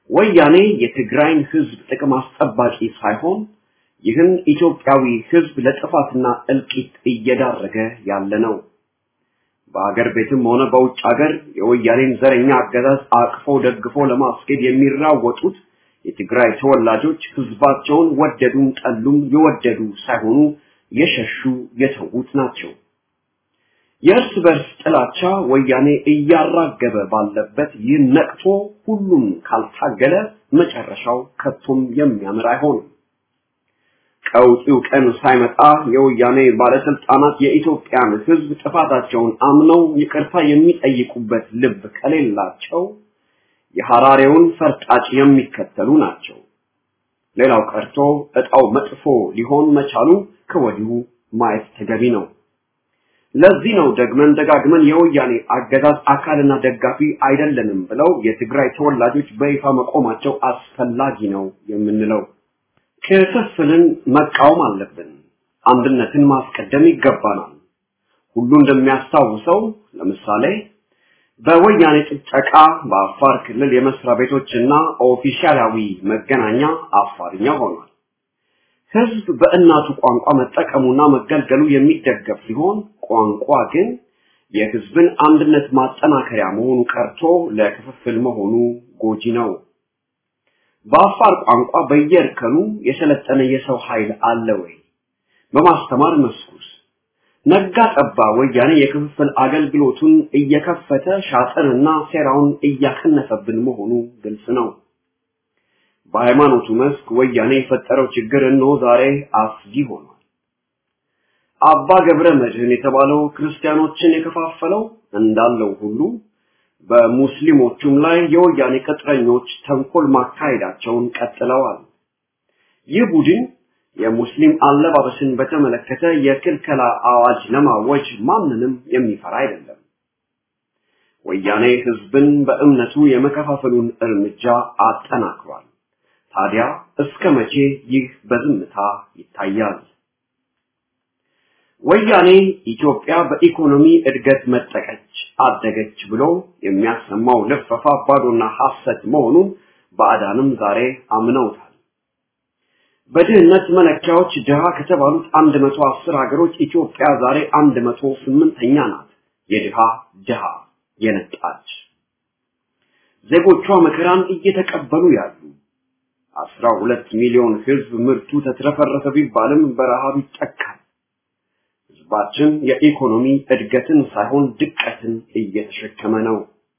ወያኔ የትግራይን ህዝብ ጥቅም አስጠባቂ ሳይሆን ይህን ኢትዮጵያዊ ህዝብ ለጥፋትና እልቂት እየዳረገ ያለ ነው። በአገር ቤትም ሆነ በውጭ ሀገር የወያኔን ዘረኛ አገዛዝ አቅፎ ደግፎ ለማስኬድ የሚራወጡት የትግራይ ተወላጆች ህዝባቸውን ወደዱም ጠሉም የወደዱ ሳይሆኑ የሸሹ የተዉት ናቸው። የእርስ በርስ ጥላቻ ወያኔ እያራገበ ባለበት ይህ ነቅቶ ሁሉም ካልታገለ መጨረሻው ከቶም የሚያምር አይሆንም። ቀውጢው ቀን ሳይመጣ የወያኔ ባለስልጣናት የኢትዮጵያን ህዝብ ጥፋታቸውን አምነው ይቅርታ የሚጠይቁበት ልብ ከሌላቸው የሐራሬውን ፈርጣጭ የሚከተሉ ናቸው። ሌላው ቀርቶ እጣው መጥፎ ሊሆን መቻሉ ከወዲሁ ማየት ተገቢ ነው። ለዚህ ነው ደግመን ደጋግመን የወያኔ አገዛዝ አካልና ደጋፊ አይደለንም ብለው የትግራይ ተወላጆች በይፋ መቆማቸው አስፈላጊ ነው የምንለው። ክፍፍልን መቃወም አለብን። አንድነትን ማስቀደም ይገባናል። ሁሉ እንደሚያስታውሰው ለምሳሌ በወያኔ ጭፍጨቃ በአፋር ክልል የመስሪያ ቤቶችና ኦፊሻላዊ መገናኛ አፋርኛ ሆኗል። ህዝብ በእናቱ ቋንቋ መጠቀሙና መገልገሉ የሚደገፍ ሲሆን ቋንቋ ግን የህዝብን አንድነት ማጠናከሪያ መሆኑ ቀርቶ ለክፍፍል መሆኑ ጎጂ ነው። በአፋር ቋንቋ በየእርከኑ የሰለጠነ የሰው ኃይል አለ ወይ? በማስተማር መስኩስ ነጋ ጠባ ወያኔ የክፍፍል አገልግሎቱን እየከፈተ ሻጥርና ሴራውን እያከነፈብን መሆኑ ግልጽ ነው። በሃይማኖቱ መስክ ወያኔ የፈጠረው ችግር እነሆ ዛሬ አስጊ ሆኗል። አባ ገብረ መድህን የተባለው ክርስቲያኖችን የከፋፈለው እንዳለው ሁሉ በሙስሊሞቹም ላይ የወያኔ ቅጥረኞች ተንኮል ማካሄዳቸውን ቀጥለዋል። ይህ ቡድን የሙስሊም አለባበስን በተመለከተ የክልከላ አዋጅ ለማወጅ ማንንም የሚፈራ አይደለም። ወያኔ ህዝብን በእምነቱ የመከፋፈሉን እርምጃ አጠናክሯል። ታዲያ እስከ መቼ ይህ በዝምታ ይታያል? ወያኔ ኢትዮጵያ በኢኮኖሚ እድገት መጠቀች አደገች ብሎ የሚያሰማው ልፈፋ ባዶና ሐሰት መሆኑን ባዕዳንም ዛሬ አምነውታል። በድህነት መለኪያዎች ድሃ ከተባሉት 110 ሀገሮች ኢትዮጵያ ዛሬ 108ኛ ናት። የድሃ ድሃ የነጣች ዜጎቿ መከራን እየተቀበሉ ያሉ 12 ሚሊዮን ህዝብ ምርቱ ተትረፈረፈ ቢባልም በረሃብ ይጠቃል። ህዝባችን የኢኮኖሚ እድገትን ሳይሆን ድቀትን እየተሸከመ ነው።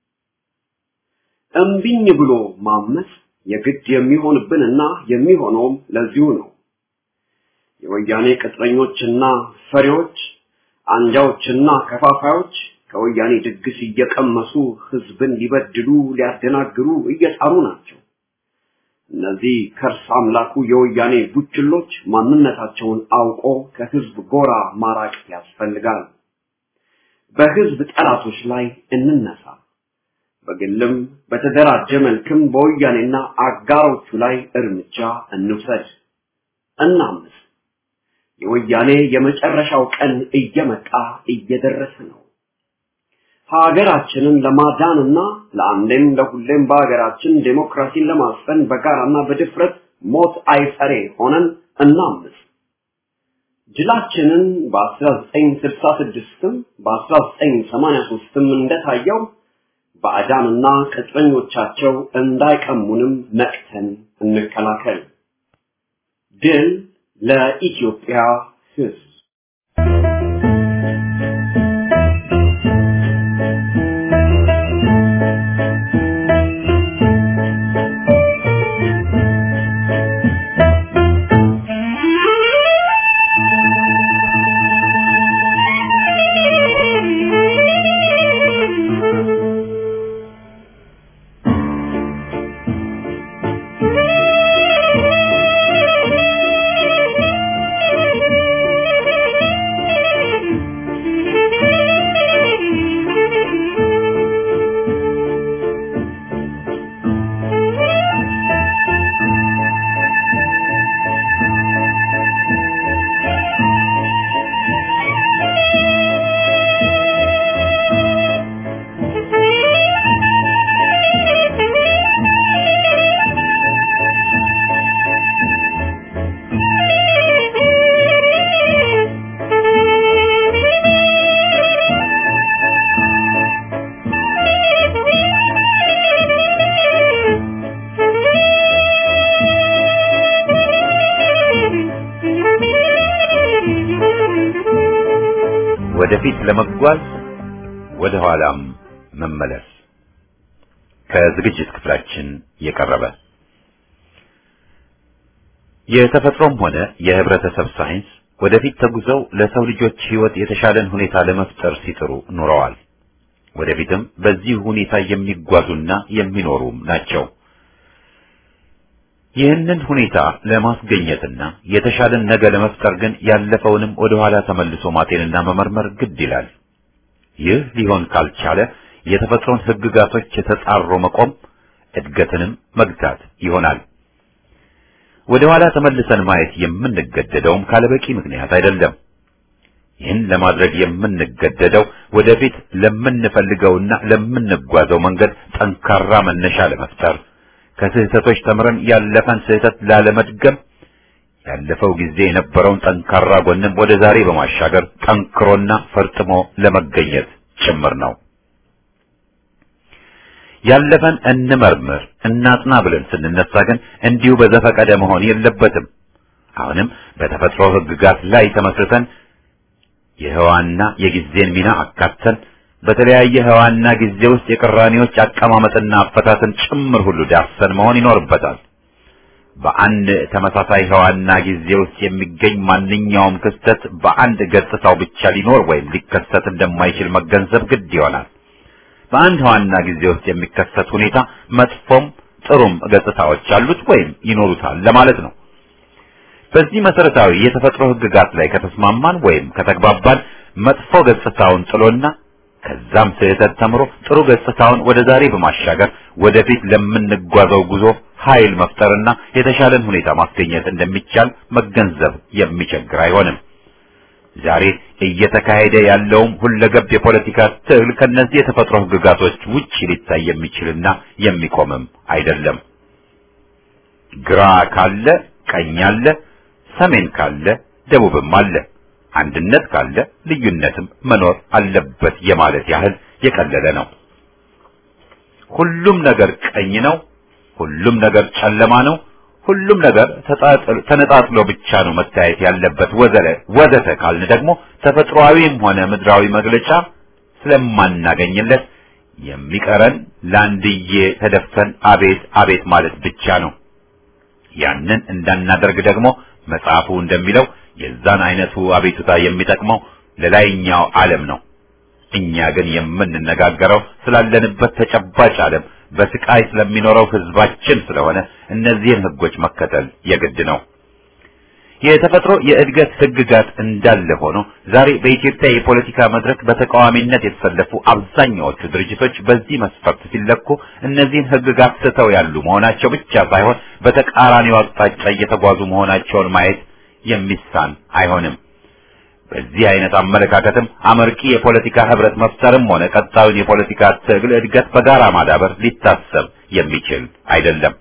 እምቢኝ ብሎ ማመፅ የግድ የሚሆንብንና የሚሆነውም ለዚሁ ነው። የወያኔ ቅጥረኞችና ፈሪዎች፣ አንጃዎችና ከፋፋዮች ከወያኔ ድግስ እየቀመሱ ህዝብን ሊበድሉ ሊያደናግሩ እየጣሩ ናቸው። እነዚህ ከርስ አምላኩ የወያኔ ቡችሎች ማንነታቸውን አውቆ ከህዝብ ጎራ ማራቅ ያስፈልጋል። በህዝብ ጠላቶች ላይ እንነሳ። በግልም በተደራጀ መልክም በወያኔና አጋሮቹ ላይ እርምጃ እንውሰድ፣ እናምስ። የወያኔ የመጨረሻው ቀን እየመጣ እየደረሰ ነው። ሀገራችንን ለማዳንና ለአንዴም ለሁሌም በሀገራችን ዴሞክራሲን ለማስፈን በጋራና በድፍረት ሞት አይፈሬ ሆነን እናምስ። ድላችንን በ1966ም በ1983ም እንደታየው ባዕዳንና ቅጥረኞቻቸው እንዳይቀሙንም ነቅተን እንከላከል። ድል ለኢትዮጵያ ህዝብ! Thank you. ወደፊት ለመጓዝ ወደ ኋላም መመለስ። ከዝግጅት ክፍላችን የቀረበ የተፈጥሮም ሆነ የህብረተሰብ ሳይንስ ወደፊት ተጉዘው ለሰው ልጆች ህይወት የተሻለን ሁኔታ ለመፍጠር ሲጥሩ ኑረዋል። ወደፊትም በዚህ ሁኔታ የሚጓዙና የሚኖሩም ናቸው። ይህንን ሁኔታ ለማስገኘትና የተሻለን ነገ ለመፍጠር ግን ያለፈውንም ወደ ኋላ ተመልሶ ማጤንና መመርመር ግድ ይላል። ይህ ሊሆን ካልቻለ የተፈጥሮን ህግጋቶች የተጻሮ መቆም እድገትንም መግታት ይሆናል። ወደ ኋላ ተመልሰን ማየት የምንገደደውም ካለበቂ ምክንያት አይደለም። ይህን ለማድረግ የምንገደደው ወደፊት ለምንፈልገውና ለምንጓዘው መንገድ ጠንካራ መነሻ ለመፍጠር ከስህተቶች ተምረን ያለፈን ስህተት ላለመድገም ያለፈው ጊዜ የነበረውን ጠንካራ ጎንም ወደ ዛሬ በማሻገር ጠንክሮና ፈርጥሞ ለመገኘት ጭምር ነው። ያለፈን እንመርምር እናጥና ብለን ስንነሳ ግን እንዲሁ በዘፈቀደ መሆን የለበትም። አሁንም በተፈጥሮ ህግጋት ላይ ተመስርተን የህዋና የጊዜን ሚና አካተን በተለያየ ህዋና ጊዜ ውስጥ የቅራኔዎች አቀማመጥና አፈታትን ጭምር ሁሉ ዳሰን መሆን ይኖርበታል። በአንድ ተመሳሳይ ህዋና ጊዜ ውስጥ የሚገኝ ማንኛውም ክስተት በአንድ ገጽታው ብቻ ሊኖር ወይም ሊከሰት እንደማይችል መገንዘብ ግድ ይሆናል። በአንድ ህዋና ጊዜ ውስጥ የሚከሰት ሁኔታ መጥፎም ጥሩም ገጽታዎች አሉት ወይም ይኖሩታል ለማለት ነው። በዚህ መሰረታዊ የተፈጥሮ ህግጋት ላይ ከተስማማን ወይም ከተግባባን መጥፎ ገጽታውን ጥሎና ከዛም ስህተት ተምሮ ጥሩ ገጽታውን ወደ ዛሬ በማሻገር ወደፊት ለምንጓዘው ጉዞ ኃይል መፍጠርና የተሻለን ሁኔታ ማስገኘት እንደሚቻል መገንዘብ የሚቸግር አይሆንም። ዛሬ እየተካሄደ ያለውም ሁለገብ የፖለቲካ ትግል ከነዚህ የተፈጥሮ ህግጋቶች ውጭ ሊታይ የሚችልና የሚቆምም አይደለም። ግራ ካለ ቀኝ አለ፣ ሰሜን ካለ ደቡብም አለ። አንድነት ካለ ልዩነትም መኖር አለበት የማለት ያህል የቀለለ ነው። ሁሉም ነገር ቀኝ ነው፣ ሁሉም ነገር ጨለማ ነው፣ ሁሉም ነገር ተነጣጥሎ ብቻ ነው መታየት ያለበት ወዘለ ወዘተ ካልን ደግሞ ተፈጥሯዊም ሆነ ምድራዊ መግለጫ ስለማናገኝለት የሚቀረን ለአንድዬ ተደፍተን አቤት አቤት ማለት ብቻ ነው። ያንን እንዳናደርግ ደግሞ መጽሐፉ እንደሚለው የዛን አይነቱ አቤቱታ የሚጠቅመው ለላይኛው ዓለም ነው። እኛ ግን የምንነጋገረው ስላለንበት ተጨባጭ ዓለም በስቃይ ስለሚኖረው ህዝባችን ስለሆነ እነዚህን ህጎች መከተል የግድ ነው። የተፈጥሮ የእድገት ህግጋት እንዳለ ሆኖ ዛሬ በኢትዮጵያ የፖለቲካ መድረክ በተቃዋሚነት የተሰለፉ አብዛኛዎቹ ድርጅቶች በዚህ መስፈርት ሲለኩ እነዚህን ህግጋት ስተው ያሉ መሆናቸው ብቻ ሳይሆን በተቃራኒው አቅጣጫ እየተጓዙ መሆናቸውን ማየት የሚሳን አይሆንም። በዚህ አይነት አመለካከትም አመርቂ የፖለቲካ ህብረት መፍጠርም ሆነ ቀጣዩን የፖለቲካ ትግል እድገት በጋራ ማዳበር ሊታሰብ የሚችል አይደለም።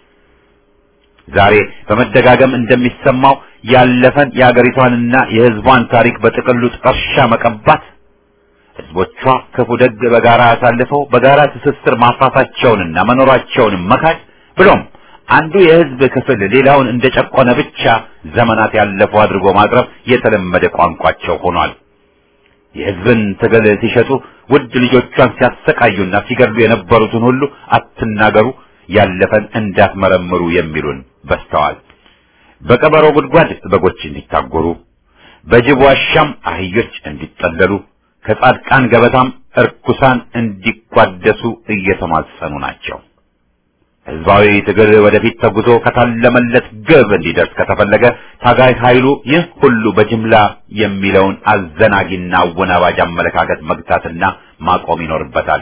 ዛሬ በመደጋገም እንደሚሰማው ያለፈን የአገሪቷንና የህዝቧን ታሪክ በጥቅሉ ጥርሻ መቀባት፣ ህዝቦቿ ክፉ ደግ በጋራ አሳልፈው በጋራ ትስስር ማፍራታቸውንና መኖራቸውንም መካድ ብሎም አንዱ የህዝብ ክፍል ሌላውን እንደጨቆነ ብቻ ዘመናት ያለፉ አድርጎ ማቅረብ የተለመደ ቋንቋቸው ሆኗል። የህዝብን ትግል ሲሸጡ ውድ ልጆቿን ሲያሰቃዩና ሲገድሉ የነበሩትን ሁሉ አትናገሩ፣ ያለፈን እንዳትመረምሩ የሚሉን በስተዋል። በቀበሮ ጉድጓድ በጎች እንዲታጎሩ፣ በጅብ ዋሻም አህዮች እንዲጠለሉ፣ ከጻድቃን ገበታም እርኩሳን እንዲቋደሱ እየተማጸኑ ናቸው። ህዝባዊ ትግል ወደፊት ተጉዞ ከታለመለት ግብ እንዲደርስ ከተፈለገ ታጋይ ኃይሉ ይህ ሁሉ በጅምላ የሚለውን አዘናጊና አወናባጅ አመለካከት መግታትና ማቆም ይኖርበታል።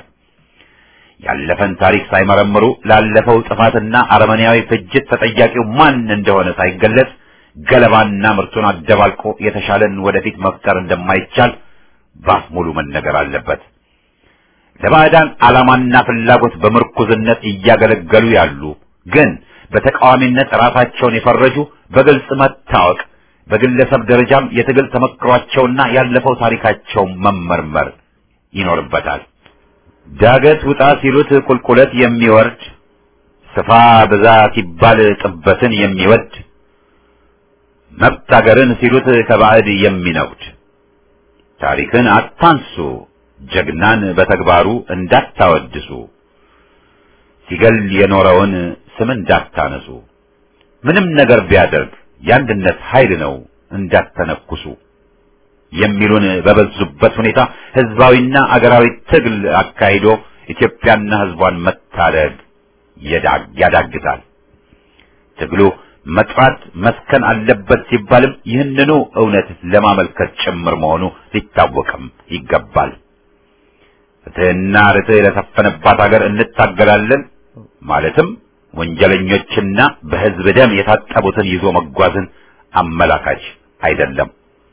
ያለፈን ታሪክ ሳይመረምሩ ላለፈው ጥፋትና አረመኔያዊ ፍጅት ተጠያቂው ማን እንደሆነ ሳይገለጽ ገለባና ምርቱን አደባልቆ የተሻለን ወደፊት መፍጠር እንደማይቻል ባፍ ሙሉ መነገር አለበት። ለባዕዳን ዓላማና ፍላጎት በምርኩዝነት እያገለገሉ ያሉ ግን በተቃዋሚነት ራሳቸውን የፈረጁ በግልጽ መታወቅ፣ በግለሰብ ደረጃም የትግል ተመክሯቸውና ያለፈው ታሪካቸው መመርመር ይኖርበታል። ዳገት ውጣ ሲሉት ቁልቁለት የሚወርድ ስፋ ብዛ ሲባል ጥበትን የሚወድ መብት አገርን ሲሉት ከባዕድ የሚነጉድ ታሪክን አታንሱ፣ ጀግናን በተግባሩ እንዳታወድሱ፣ ሲገል የኖረውን ስም እንዳታነሱ፣ ምንም ነገር ቢያደርግ የአንድነት ኃይል ነው እንዳተነኩሱ የሚሉን በበዙበት ሁኔታ ህዝባዊና አገራዊ ትግል አካሂዶ ኢትዮጵያና ህዝቧን መታደግ ያዳግታል። ትግሉ መጥራት መስከን አለበት ሲባልም ይህንኑ እውነት ለማመልከት ጭምር መሆኑ ሊታወቅም ይገባል። ፍትህና ርትዕ ለሰፈነባት ሀገር እንታገላለን ማለትም ወንጀለኞችና በህዝብ ደም የታጠቡትን ይዞ መጓዝን አመላካች አይደለም።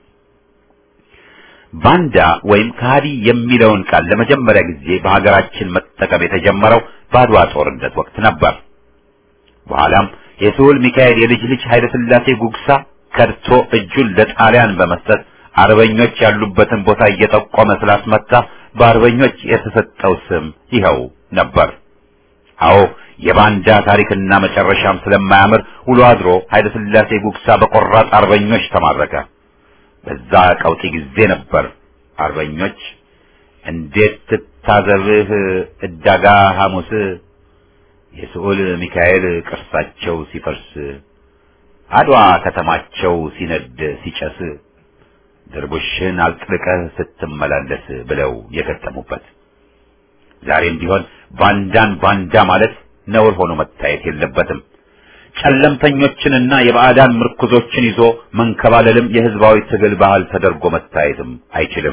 ባንዳ ወይም ከሃዲ የሚለውን ቃል ለመጀመሪያ ጊዜ በሀገራችን መጠቀም የተጀመረው በአድዋ ጦርነት ወቅት ነበር። በኋላም የስሁል ሚካኤል የልጅ ልጅ ኃይለ ሥላሴ ጉግሳ ከድቶ እጁን ለጣሊያን በመስጠት አርበኞች ያሉበትን ቦታ እየጠቆመ ስላስመታ በአርበኞች የተሰጠው ስም ይኸው ነበር። አዎ የባንዳ ታሪክና መጨረሻም ስለማያምር ውሎ አድሮ ኃይለ ሥላሴ ጉግሳ በቆራጥ አርበኞች ተማረከ። በዛ ቀውጢ ጊዜ ነበር አርበኞች እንዴት ትታዘብህ እዳጋ ሐሙስ የስዑል ሚካኤል ቅርሳቸው ሲፈርስ አድዋ ከተማቸው ሲነድ ሲጨስ ድርቡሽን አልጥልቀህ ስትመላለስ ብለው የገጠሙበት። ዛሬም ቢሆን ባንዳን ባንዳ ማለት ነውር ሆኖ መታየት የለበትም። ጨለምተኞችንና የባዕዳን ምርኩዞችን ይዞ መንከባለልም የህዝባዊ ትግል ባህል ተደርጎ መታየትም አይችልም።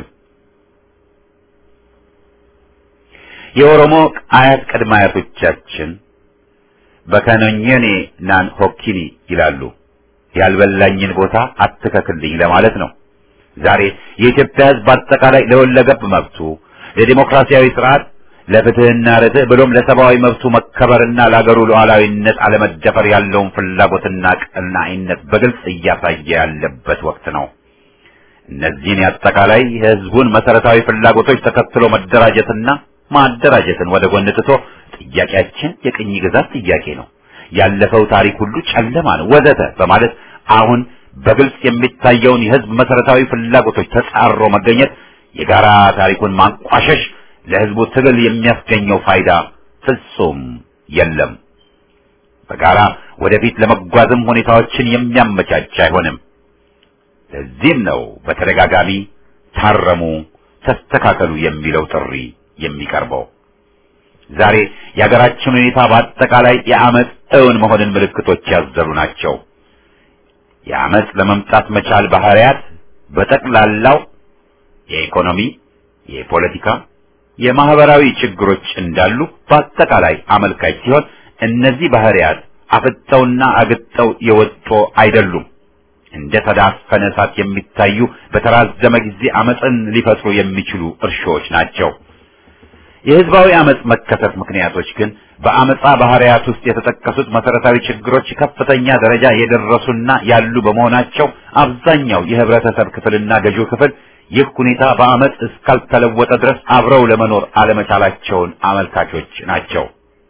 የኦሮሞ አያት ቅድመ አያቶቻችን በከኖኘኔ ናን ሆኪኒ ይላሉ። ያልበላኝን ቦታ አትከክልኝ ለማለት ነው። ዛሬ የኢትዮጵያ ህዝብ በአጠቃላይ ለወለገብ መብቱ፣ ለዲሞክራሲያዊ ስርዓት፣ ለፍትህና ርትዕ ብሎም ለሰብአዊ መብቱ መከበርና ለአገሩ ሉዓላዊነት አለመደፈር ያለውን ፍላጎትና ቀናኢነት በግልጽ እያሳየ ያለበት ወቅት ነው። እነዚህን የአጠቃላይ የህዝቡን መሰረታዊ ፍላጎቶች ተከትሎ መደራጀትና ማደራጀትን ወደ ጎን ትቶ ጥያቄያችን የቅኝ ግዛት ጥያቄ ነው፣ ያለፈው ታሪክ ሁሉ ጨለማ ነው ወዘተ በማለት አሁን በግልጽ የሚታየውን የህዝብ መሰረታዊ ፍላጎቶች ተጻሮ መገኘት የጋራ ታሪኩን ማንቋሸሽ ለህዝቡ ትግል የሚያስገኘው ፋይዳ ፍጹም የለም። በጋራ ወደፊት ለመጓዝም ሁኔታዎችን የሚያመቻች አይሆንም። ለዚህም ነው በተደጋጋሚ ታረሙ፣ ተስተካከሉ የሚለው ጥሪ የሚቀርበው። ዛሬ የሀገራችን ሁኔታ በአጠቃላይ የአመፅ እውን መሆንን ምልክቶች ያዘሉ ናቸው። የአመፅ ለመምጣት መቻል ባህሪያት በጠቅላላው የኢኮኖሚ፣ የፖለቲካ፣ የማህበራዊ ችግሮች እንዳሉ በአጠቃላይ አመልካች ሲሆን እነዚህ ባህሪያት አፍጠውና አግጠው የወጡ አይደሉም። እንደ ተዳፈነ እሳት የሚታዩ በተራዘመ ጊዜ አመፅን ሊፈጥሩ የሚችሉ እርሾዎች ናቸው። የህዝባዊ አመፅ መከሰት ምክንያቶች ግን በአመፃ ባህሪያት ውስጥ የተጠቀሱት መሰረታዊ ችግሮች ከፍተኛ ደረጃ የደረሱና ያሉ በመሆናቸው አብዛኛው የህብረተሰብ ክፍልና ገዢው ክፍል ይህ ሁኔታ በአመፅ እስካልተለወጠ ድረስ አብረው ለመኖር አለመቻላቸውን አመልካቾች ናቸው።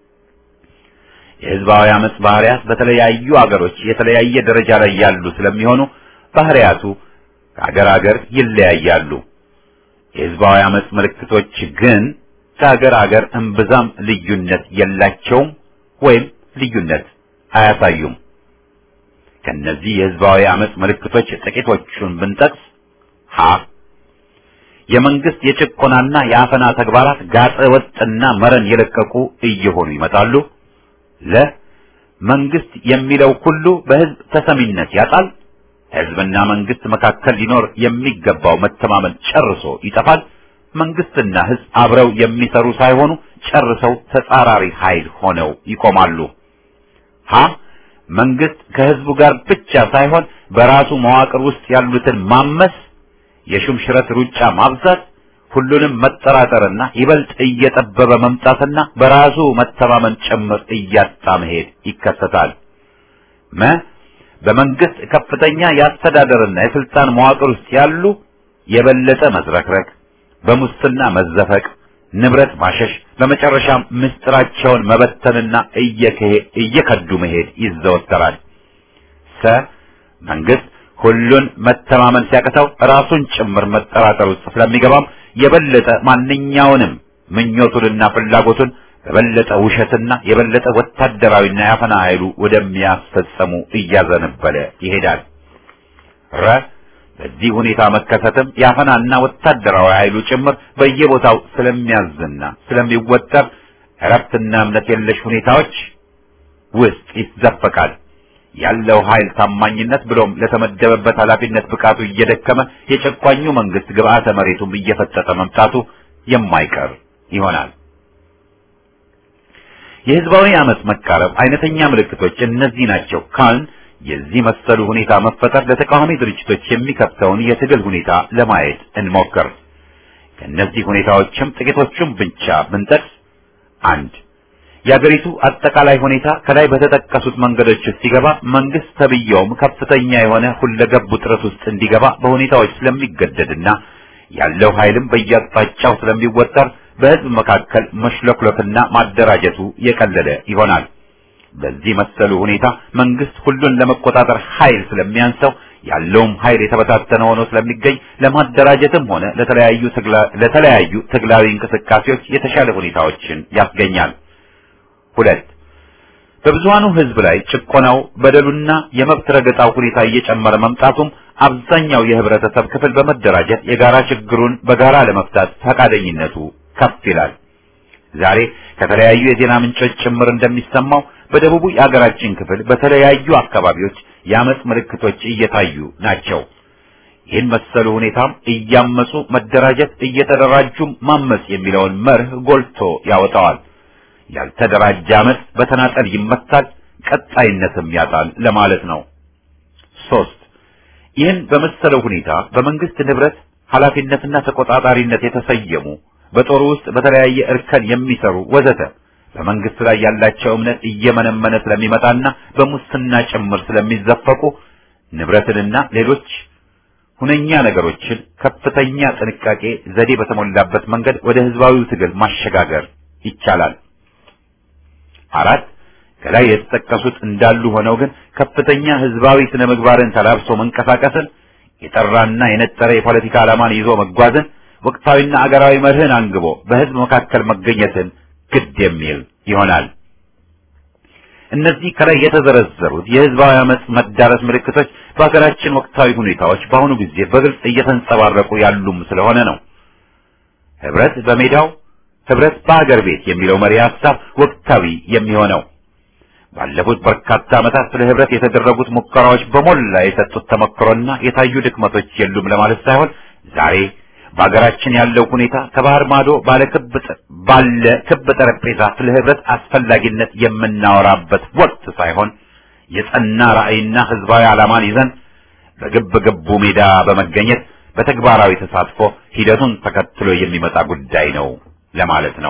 የህዝባዊ አመፅ ባህሪያት በተለያዩ አገሮች የተለያየ ደረጃ ላይ ያሉ ስለሚሆኑ ባህሪያቱ ከአገር አገር ይለያያሉ። የህዝባዊ አመፅ ምልክቶች ግን ከአገር አገር እምብዛም ልዩነት የላቸውም ወይም ልዩነት አያሳዩም። ከነዚህ የህዝባዊ አመፅ ምልክቶች ጥቂቶቹን ብንጠቅስ ሀ የመንግስት የጭቆናና የአፈና ተግባራት ጋጠ ወጥና መረን የለቀቁ እየሆኑ ይመጣሉ። ለ መንግስት የሚለው ሁሉ በህዝብ ተሰሚነት ያጣል። ህዝብና መንግስት መካከል ሊኖር የሚገባው መተማመን ጨርሶ ይጠፋል። መንግስትና ህዝብ አብረው የሚሰሩ ሳይሆኑ ጨርሰው ተጻራሪ ኃይል ሆነው ይቆማሉ። ሀ መንግስት ከህዝቡ ጋር ብቻ ሳይሆን በራሱ መዋቅር ውስጥ ያሉትን ማመስ፣ የሹምሽረት ሩጫ ማብዛት፣ ሁሉንም መጠራጠርና ይበልጥ እየጠበበ መምጣትና በራሱ መተማመን ጭምር እያጣ መሄድ ይከሰታል። መ በመንግስት ከፍተኛ የአስተዳደርና የስልጣን መዋቅር ውስጥ ያሉ የበለጠ መዝረክረክ በሙስና መዘፈቅ፣ ንብረት ማሸሽ፣ በመጨረሻም ምስጢራቸውን መበተንና እየከዱ መሄድ ይዘወተራል። ሰ መንግስት ሁሉን መተማመን ሲያቅተው ራሱን ጭምር መጠራጠር ውስጥ ስለሚገባም የበለጠ ማንኛውንም ምኞቱንና ፍላጎቱን በበለጠ ውሸትና የበለጠ ወታደራዊና ያፈና ኃይሉ ወደሚያስፈጸሙ እያዘነበለ ይሄዳል። ረ በዚህ ሁኔታ መከሰትም ያፈናና ወታደራዊ ኃይሉ ጭምር በየቦታው ስለሚያዝና ስለሚወጠር እረፍትና እምነት የለሽ ሁኔታዎች ውስጥ ይዘፈቃል። ያለው ኃይል ታማኝነት ብሎም ለተመደበበት ኃላፊነት ብቃቱ እየደከመ የጨቋኙ መንግስት ግብአተ መሬቱም እየፈጠጠ መምጣቱ የማይቀር ይሆናል። የህዝባዊ አመጽ መቃረብ አይነተኛ ምልክቶች እነዚህ ናቸው ካልን የዚህ መሰሉ ሁኔታ መፈጠር ለተቃዋሚ ድርጅቶች የሚከፍተውን የትግል ሁኔታ ለማየት እንሞክር። ከእነዚህ ሁኔታዎችም ጥቂቶቹን ብቻ ብንጠቅስ አንድ የአገሪቱ አጠቃላይ ሁኔታ ከላይ በተጠቀሱት መንገዶች ውስጥ ሲገባ መንግስት ተብየውም ከፍተኛ የሆነ ሁለገብ ውጥረት ውስጥ እንዲገባ በሁኔታዎች ስለሚገደድና ያለው ኃይልም በየአቅጣጫው ስለሚወጠር በህዝብ መካከል መሽለክለክና ማደራጀቱ የቀለለ ይሆናል። በዚህ መሰሉ ሁኔታ መንግስት ሁሉን ለመቆጣጠር ኃይል ስለሚያንሰው ያለውም ኃይል የተበታተነ ሆኖ ስለሚገኝ ለማደራጀትም ሆነ ለተለያዩ ለተለያዩ ትግላዊ እንቅስቃሴዎች የተሻለ ሁኔታዎችን ያስገኛል። ሁለት በብዙሃኑ ህዝብ ላይ ጭቆናው፣ በደሉና የመብት ረገጣው ሁኔታ እየጨመረ መምጣቱም አብዛኛው የህብረተሰብ ክፍል በመደራጀት የጋራ ችግሩን በጋራ ለመፍታት ፈቃደኝነቱ ከፍ ይላል። ዛሬ ከተለያዩ የዜና ምንጮች ጭምር እንደሚሰማው በደቡቡ የአገራችን ክፍል በተለያዩ አካባቢዎች የአመጽ ምልክቶች እየታዩ ናቸው። ይህን መሰሉ ሁኔታም እያመጹ መደራጀት፣ እየተደራጁም ማመጽ የሚለውን መርህ ጎልቶ ያወጣዋል። ያልተደራጀ አመጽ በተናጠል ይመታል፣ ቀጣይነትም ያጣል ለማለት ነው። ሶስት ይህን በመሰለው ሁኔታ በመንግስት ንብረት ኃላፊነትና ተቆጣጣሪነት የተሰየሙ በጦሩ ውስጥ በተለያየ እርከን የሚሰሩ ወዘተ በመንግስት ላይ ያላቸው እምነት እየመነመነ ስለሚመጣና በሙስና ጭምር ስለሚዘፈቁ ንብረትንና ሌሎች ሁነኛ ነገሮችን ከፍተኛ ጥንቃቄ ዘዴ በተሞላበት መንገድ ወደ ህዝባዊው ትግል ማሸጋገር ይቻላል። አራት ከላይ የተጠቀሱት እንዳሉ ሆነው ግን ከፍተኛ ህዝባዊ ስነ ምግባርን ተላብሶ መንቀሳቀስን፣ የጠራና የነጠረ የፖለቲካ ዓላማን ይዞ መጓዝን፣ ወቅታዊና አገራዊ መርህን አንግቦ በህዝብ መካከል መገኘትን ግድ የሚል ይሆናል። እነዚህ ከላይ የተዘረዘሩት የህዝባዊ አመጽ መዳረስ ምልክቶች በሀገራችን ወቅታዊ ሁኔታዎች በአሁኑ ጊዜ በግልጽ እየተንጸባረቁ ያሉም ስለሆነ ነው። ህብረት በሜዳው ህብረት በአገር ቤት የሚለው መሪ ሀሳብ ወቅታዊ የሚሆነው ባለፉት በርካታ ዓመታት ስለ ህብረት የተደረጉት ሙከራዎች በሞላ የሰጡት ተመክሮና የታዩ ድክመቶች የሉም ለማለት ሳይሆን ዛሬ በሀገራችን ያለው ሁኔታ ከባህር ማዶ ባለ ክብ ባለ ክብ ጠረጴዛ ስለ ህብረት አስፈላጊነት የምናወራበት ወቅት ሳይሆን የጸና ራዕይና ህዝባዊ ዓላማን ይዘን በግብ ግቡ ሜዳ በመገኘት በተግባራዊ ተሳትፎ ሂደቱን ተከትሎ የሚመጣ ጉዳይ ነው ለማለት ነው።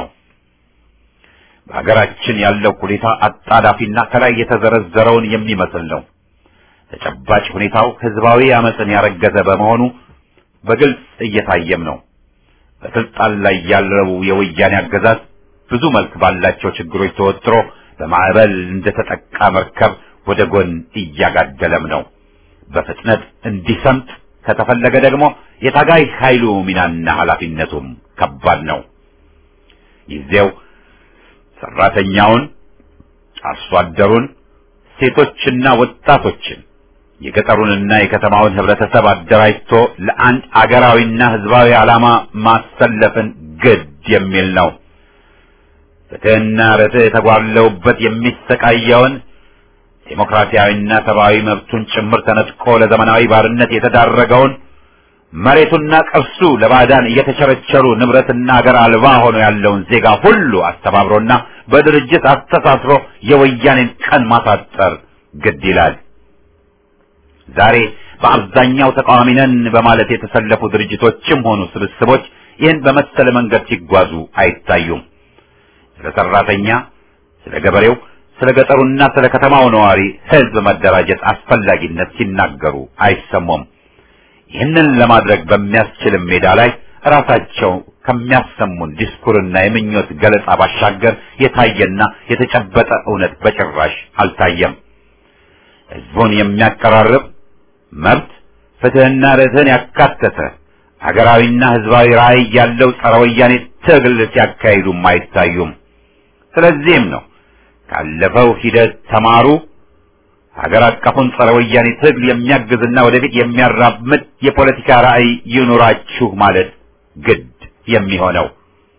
በሀገራችን ያለው ሁኔታ አጣዳፊና ከላይ የተዘረዘረውን የሚመስል ነው። ተጨባጭ ሁኔታው ህዝባዊ አመፅን ያረገዘ በመሆኑ በግልጽ እየታየም ነው። በስልጣን ላይ ያለው የወያኔ አገዛዝ ብዙ መልክ ባላቸው ችግሮች ተወጥሮ በማዕበል እንደተጠቃ መርከብ ወደ ጎን እያጋደለም ነው። በፍጥነት እንዲሰምጥ ከተፈለገ ደግሞ የታጋይ ኃይሉ ሚናና ኃላፊነቱም ከባድ ነው። ጊዜው ሰራተኛውን፣ አርሶ አደሩን፣ ሴቶችና ወጣቶችን የገጠሩንና የከተማውን ህብረተሰብ አደራጅቶ ለአንድ አገራዊና ህዝባዊ ዓላማ ማሰለፍን ግድ የሚል ነው። ፍትህና ርትዕ የተጓለውበት የሚሰቃየውን ዴሞክራሲያዊና ሰብአዊ መብቱን ጭምር ተነጥቆ ለዘመናዊ ባርነት የተዳረገውን መሬቱና ቅርሱ ለባዕዳን እየተቸረቸሩ ንብረትና አገር አልባ ሆኖ ያለውን ዜጋ ሁሉ አስተባብሮና በድርጅት አስተሳስሮ የወያኔን ቀን ማሳጠር ግድ ይላል። ዛሬ በአብዛኛው ተቃዋሚ ነን በማለት የተሰለፉ ድርጅቶችም ሆኑ ስብስቦች ይህን በመሰለ መንገድ ሲጓዙ አይታዩም። ስለ ሰራተኛ፣ ስለ ገበሬው፣ ስለ ገጠሩና ስለ ከተማው ነዋሪ ህዝብ መደራጀት አስፈላጊነት ሲናገሩ አይሰሙም። ይህንን ለማድረግ በሚያስችልም ሜዳ ላይ ራሳቸው ከሚያሰሙን ዲስኩርና የምኞት ገለጻ ባሻገር የታየና የተጨበጠ እውነት በጭራሽ አልታየም። ህዝቡን የሚያቀራርብ መብት ፍትህና ርትዕን ያካተተ ሀገራዊና ህዝባዊ ራዕይ ያለው ጸረ ወያኔ ትግል ሲያካሂዱም አይታዩም። ስለዚህም ነው ካለፈው ሂደት ተማሩ፣ ሀገር አቀፉን ጸረ ወያኔ ትግል የሚያግዝና ወደፊት የሚያራምድ የፖለቲካ ራዕይ ይኑራችሁ ማለት ግድ የሚሆነው።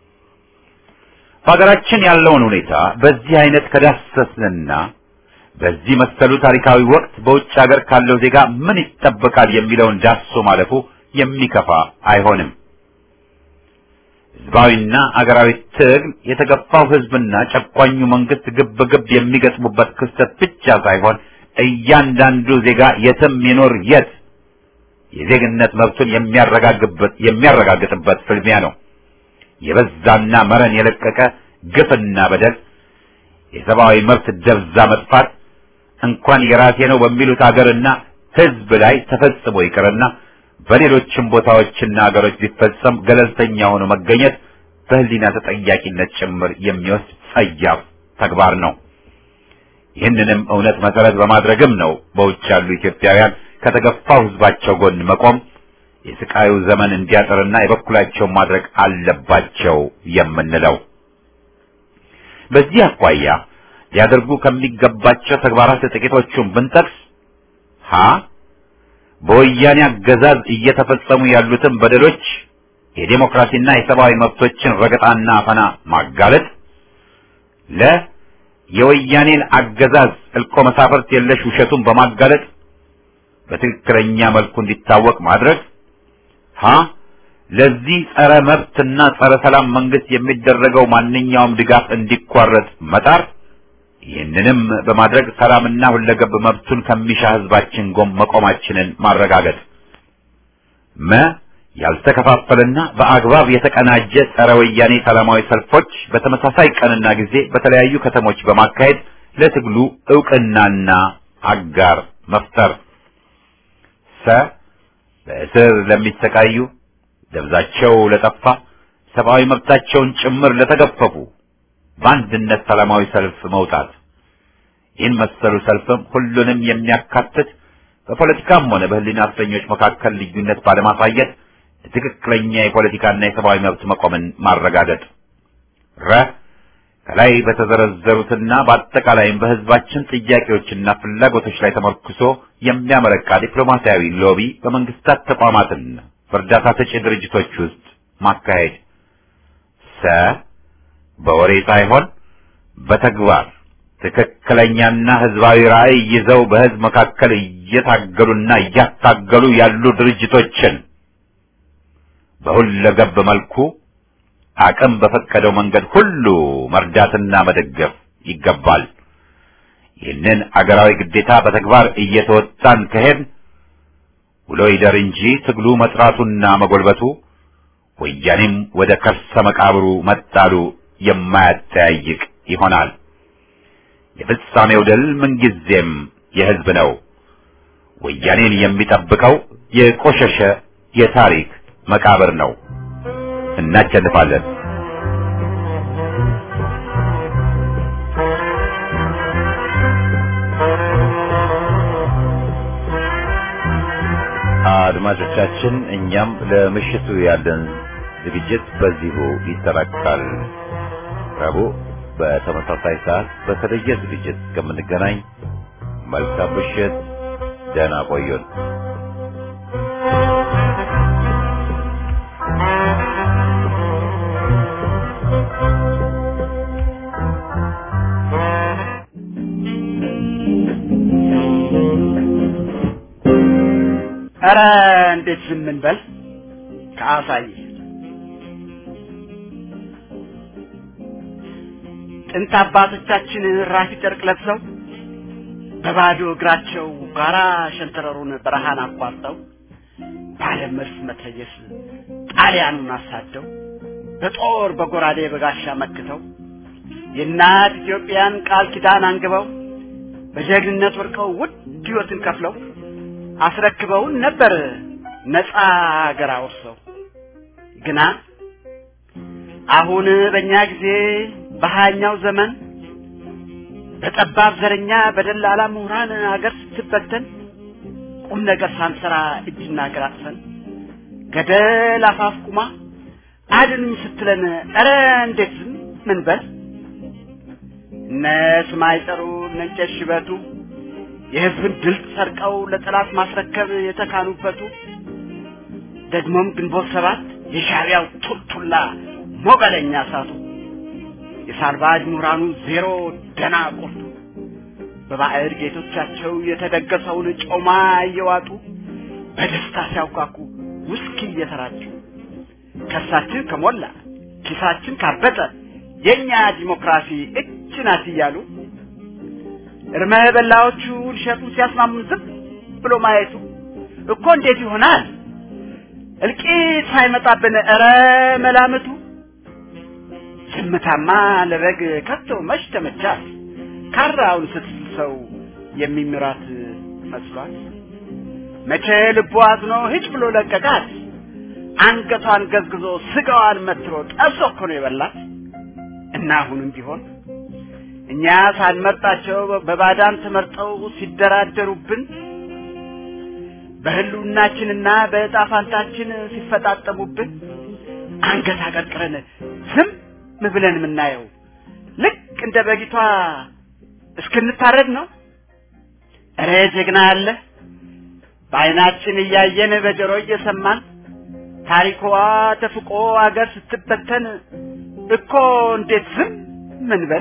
በሀገራችን ያለውን ሁኔታ በዚህ አይነት ከዳሰስንና በዚህ መሰሉ ታሪካዊ ወቅት በውጭ ሀገር ካለው ዜጋ ምን ይጠበቃል የሚለውን ዳሶ ማለፉ የሚከፋ አይሆንም። ህዝባዊና አገራዊ ትግል የተገፋው ህዝብና ጨቋኙ መንግስት ግብ ግብ የሚገጥሙበት ክስተት ብቻ ሳይሆን እያንዳንዱ ዜጋ የትም ይኖር የት የዜግነት መብቱን የሚያረጋግጥበት የሚያረጋግጥበት ፍልሚያ ነው። የበዛና መረን የለቀቀ ግፍና በደል፣ የሰብአዊ መብት ደብዛ መጥፋት እንኳን የራሴ ነው በሚሉት አገርና ህዝብ ላይ ተፈጽሞ ይቅርና በሌሎችም ቦታዎችና አገሮች ቢፈጸም ገለልተኛ ሆኖ መገኘት በህሊና ተጠያቂነት ጭምር የሚወስድ ጸያፍ ተግባር ነው። ይህንንም እውነት መሰረት በማድረግም ነው በውጭ ያሉ ኢትዮጵያውያን ከተገፋው ህዝባቸው ጎን መቆም የስቃዩ ዘመን እንዲያጥርና የበኩላቸውን ማድረግ አለባቸው የምንለው። በዚህ አኳያ ሊያደርጉ ከሚገባቸው ተግባራት ጥቂቶቹን ብንጠቅስ ሀ በወያኔ አገዛዝ እየተፈጸሙ ያሉትን በደሎች የዴሞክራሲና የሰብአዊ መብቶችን ረገጣና አፈና ማጋለጥ፣ ለ የወያኔን አገዛዝ እልቆ መሳፍርት የለሽ ውሸቱን በማጋለጥ በትክክለኛ መልኩ እንዲታወቅ ማድረግ፣ ሀ ለዚህ ጸረ መብትና ጸረ ሰላም መንግስት የሚደረገው ማንኛውም ድጋፍ እንዲቋረጥ መጣር ይህንንም በማድረግ ሰላምና ሁለገብ መብቱን ከሚሻ ህዝባችን ጎን መቆማችንን ማረጋገጥ። መ ያልተከፋፈለና በአግባብ የተቀናጀ ጸረ ወያኔ ሰላማዊ ሰልፎች በተመሳሳይ ቀንና ጊዜ በተለያዩ ከተሞች በማካሄድ ለትግሉ እውቅናና አጋር መፍጠር። ሰ በእስር ለሚሰቃዩ ደብዛቸው ለጠፋ ሰብአዊ መብታቸውን ጭምር ለተገፈፉ በአንድነት ሰላማዊ ሰልፍ መውጣት። ይህን መሰሉ ሰልፍም ሁሉንም የሚያካትት በፖለቲካም ሆነ በህሊና እስረኞች መካከል ልዩነት ባለማሳየት ትክክለኛ የፖለቲካና የሰብአዊ መብት መቆምን ማረጋገጥ። ረ ከላይ በተዘረዘሩትና በአጠቃላይም በህዝባችን ጥያቄዎችና ፍላጎቶች ላይ ተመርኩሶ የሚያመረቃ ዲፕሎማሲያዊ ሎቢ በመንግስታት ተቋማትና በእርዳታ ሰጪ ድርጅቶች ውስጥ ማካሄድ። ሰ በወሬ ሳይሆን በተግባር ትክክለኛና ህዝባዊ ራዕይ ይዘው በህዝብ መካከል እየታገሉና እያታገሉ ያሉ ድርጅቶችን በሁለገብ መልኩ አቅም በፈቀደው መንገድ ሁሉ መርዳትና መደገፍ ይገባል። ይህንን አገራዊ ግዴታ በተግባር እየተወጣን ከሄድ ውሎ ይደር እንጂ ትግሉ መጥራቱና መጎልበቱ ወያኔም ወደ ከርሰ መቃብሩ መጣሉ የማያጠያይቅ ይሆናል። የፍጻሜው ድል ምንጊዜም የህዝብ ነው። ወያኔን የሚጠብቀው የቆሸሸ የታሪክ መቃብር ነው። እናቸልፋለን። አድማጮቻችን፣ እኛም ለምሽቱ ያለን ዝግጅት በዚሁ ይጠናቀቃል። ረቡዕ በተመሳሳይ ሰዓት በተለየ ዝግጅት እስከምንገናኝ መልካም ምሽት፣ ደህና ቆዩን። ኧረ እንዴት ዝም እንበል? ከአሳዬ ጥንት አባቶቻችን ራፊ ጨርቅ ለብሰው በባዶ እግራቸው ጋራ ሸንተረሩን በረሃን አቋርጠው ባለ መድፍ መትረየስ ጣሊያኑን አሳደው በጦር በጎራዴ በጋሻ መክተው የእናት ኢትዮጵያን ቃል ኪዳን አንግበው በጀግንነት ወርቀው ውድ ሕይወትን ከፍለው አስረክበውን ነበር ነፃ አገር አውርሰው። ግና አሁን በእኛ ጊዜ በሀያኛው ዘመን በጠባብ ዘረኛ በደላላ ምሁራን አገር ስትበተን ቁም ነገር ሳንሰራ እጅና እግር አጥፈን ገደል አፋፍ ቁማ አድኑኝ ስትለን ኧረ እንዴት ዝም ምን በል እነ ስማይ ጠሩ እነ እንጨት ሽበቱ የህዝብን ድል ሰርቀው ለጠላት ማስረከብ የተካኑበቱ ደግሞም ግንቦት ሰባት የሻዕቢያው ቱልቱላ ሞገለኛ እሳቱ የሳልባጅ ምሁራኑ ዜሮ ደና ቁርጡ በባዕድ ጌቶቻቸው የተደገሰውን ጮማ እየዋጡ በደስታ ሲያውቃኩ ውስኪ እየተራጩ ከሳችን ከሞላ ኪሳችን ካበጠ የኛ ዲሞክራሲ እች ናት እያሉ እርመ በላዎቹ ሊሸጡን ሲያስማሙን ዝም ብሎ ማየቱ እኮ እንዴት ይሆናል? እልቂት ሳይመጣብን ኧረ መላምቱ ዝምታማ ለበግ ከቶ መች ተመቻት ካራውን ስትስል ሰው የሚምራት መስሏት መቼ ልቡ አዝኖ ሂጭ ብሎ ለቀቃት አንገቷን ገዝግዞ ስጋዋን መትሮ ጠብሶ እኮ ነው የበላት እና አሁንም ቢሆን እኛ ሳንመርጣቸው በባዳን ተመርጠው ሲደራደሩብን በህልውናችንና በዕጣ ፋንታችን ሲፈጣጠሙብን አንገት አቀርቅረን ዝም ብለን የምናየው ልክ እንደ በጊቷ እስክንታረድ ነው። እረ ጀግና አለ በዓይናችን እያየን በጆሮ እየሰማን ታሪኳ ተፍቆ አገር ስትበተን እኮ እንዴት ዝም ምን በል?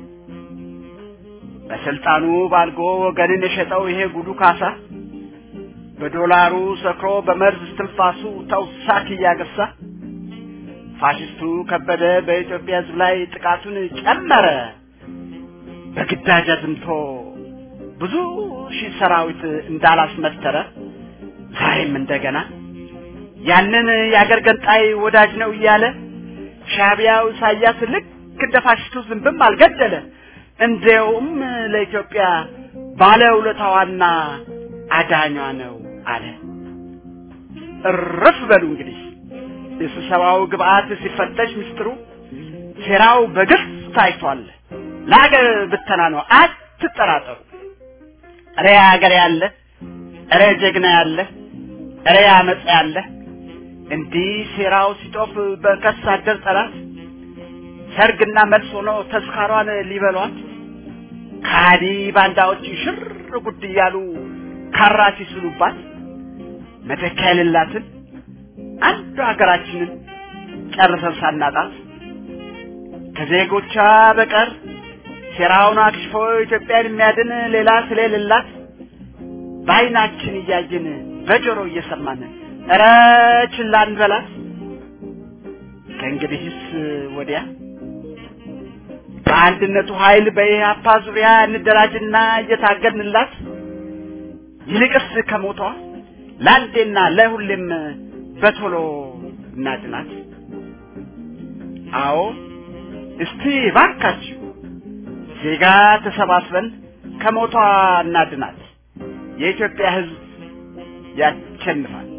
በስልጣኑ ባልጎ ወገንን የሸጠው ይሄ ጉዱ ካሳ በዶላሩ ሰክሮ በመርዝ እስትንፋሱ ተውሳክ እያገሳ ፋሽስቱ ከበደ በኢትዮጵያ ሕዝብ ላይ ጥቃቱን ጨመረ። በግዳጅ አዝምቶ ብዙ ሺህ ሰራዊት እንዳላስመተረ ዛሬም እንደገና ያንን የአገር ገንጣይ ወዳጅ ነው እያለ ሻዕቢያው ኢሳያስ ልክ እንደ ፋሽስቱ ዝንብም አልገደለ። እንዲያውም ለኢትዮጵያ ባለውለታዋና አዳኟ ነው አለ። እርፍ በሉ እንግዲህ የስብሰባው ግብአት ሲፈተሽ ምስጢሩ ሴራው በግልጽ ታይቷል። ለሀገር ብተና ነው፣ አትጠራጠሩ። እረ ሀገር ያለ፣ እረ ጀግና ያለ፣ እረ አመፅ ያለ እንዲህ ሴራው ሲጦፍ በከሳ አደር ጠላት ሰርግና መልስ ሆኖ ተስካሯን ሊበሏት ካዲ ባንዳዎች ሽር ጉድ እያሉ ካራ ሲስሉባት መተኪያ የሌላትን አንዱ ሀገራችንን ጨርሰን ሳናጣት ከዜጎቿ በቀር ሴራውን አክሽፎ ኢትዮጵያን የሚያድን ሌላ ስለሌላት በዓይናችን እያየን በጆሮ እየሰማን ኧረ ችላ እንበላት። ከእንግዲህስ ወዲያ በአንድነቱ ኃይል በኢህአፓ ዙሪያ እንደራጅና እየታገድንላት ይልቅስ ከሞቷ ለአንዴና ለሁሌም በቶሎ እናድናት። አዎ እስቲ ባካችሁ ዜጋ ተሰባስበን ከሞቷ እናድናት። የኢትዮጵያ ሕዝብ ያሸንፋል።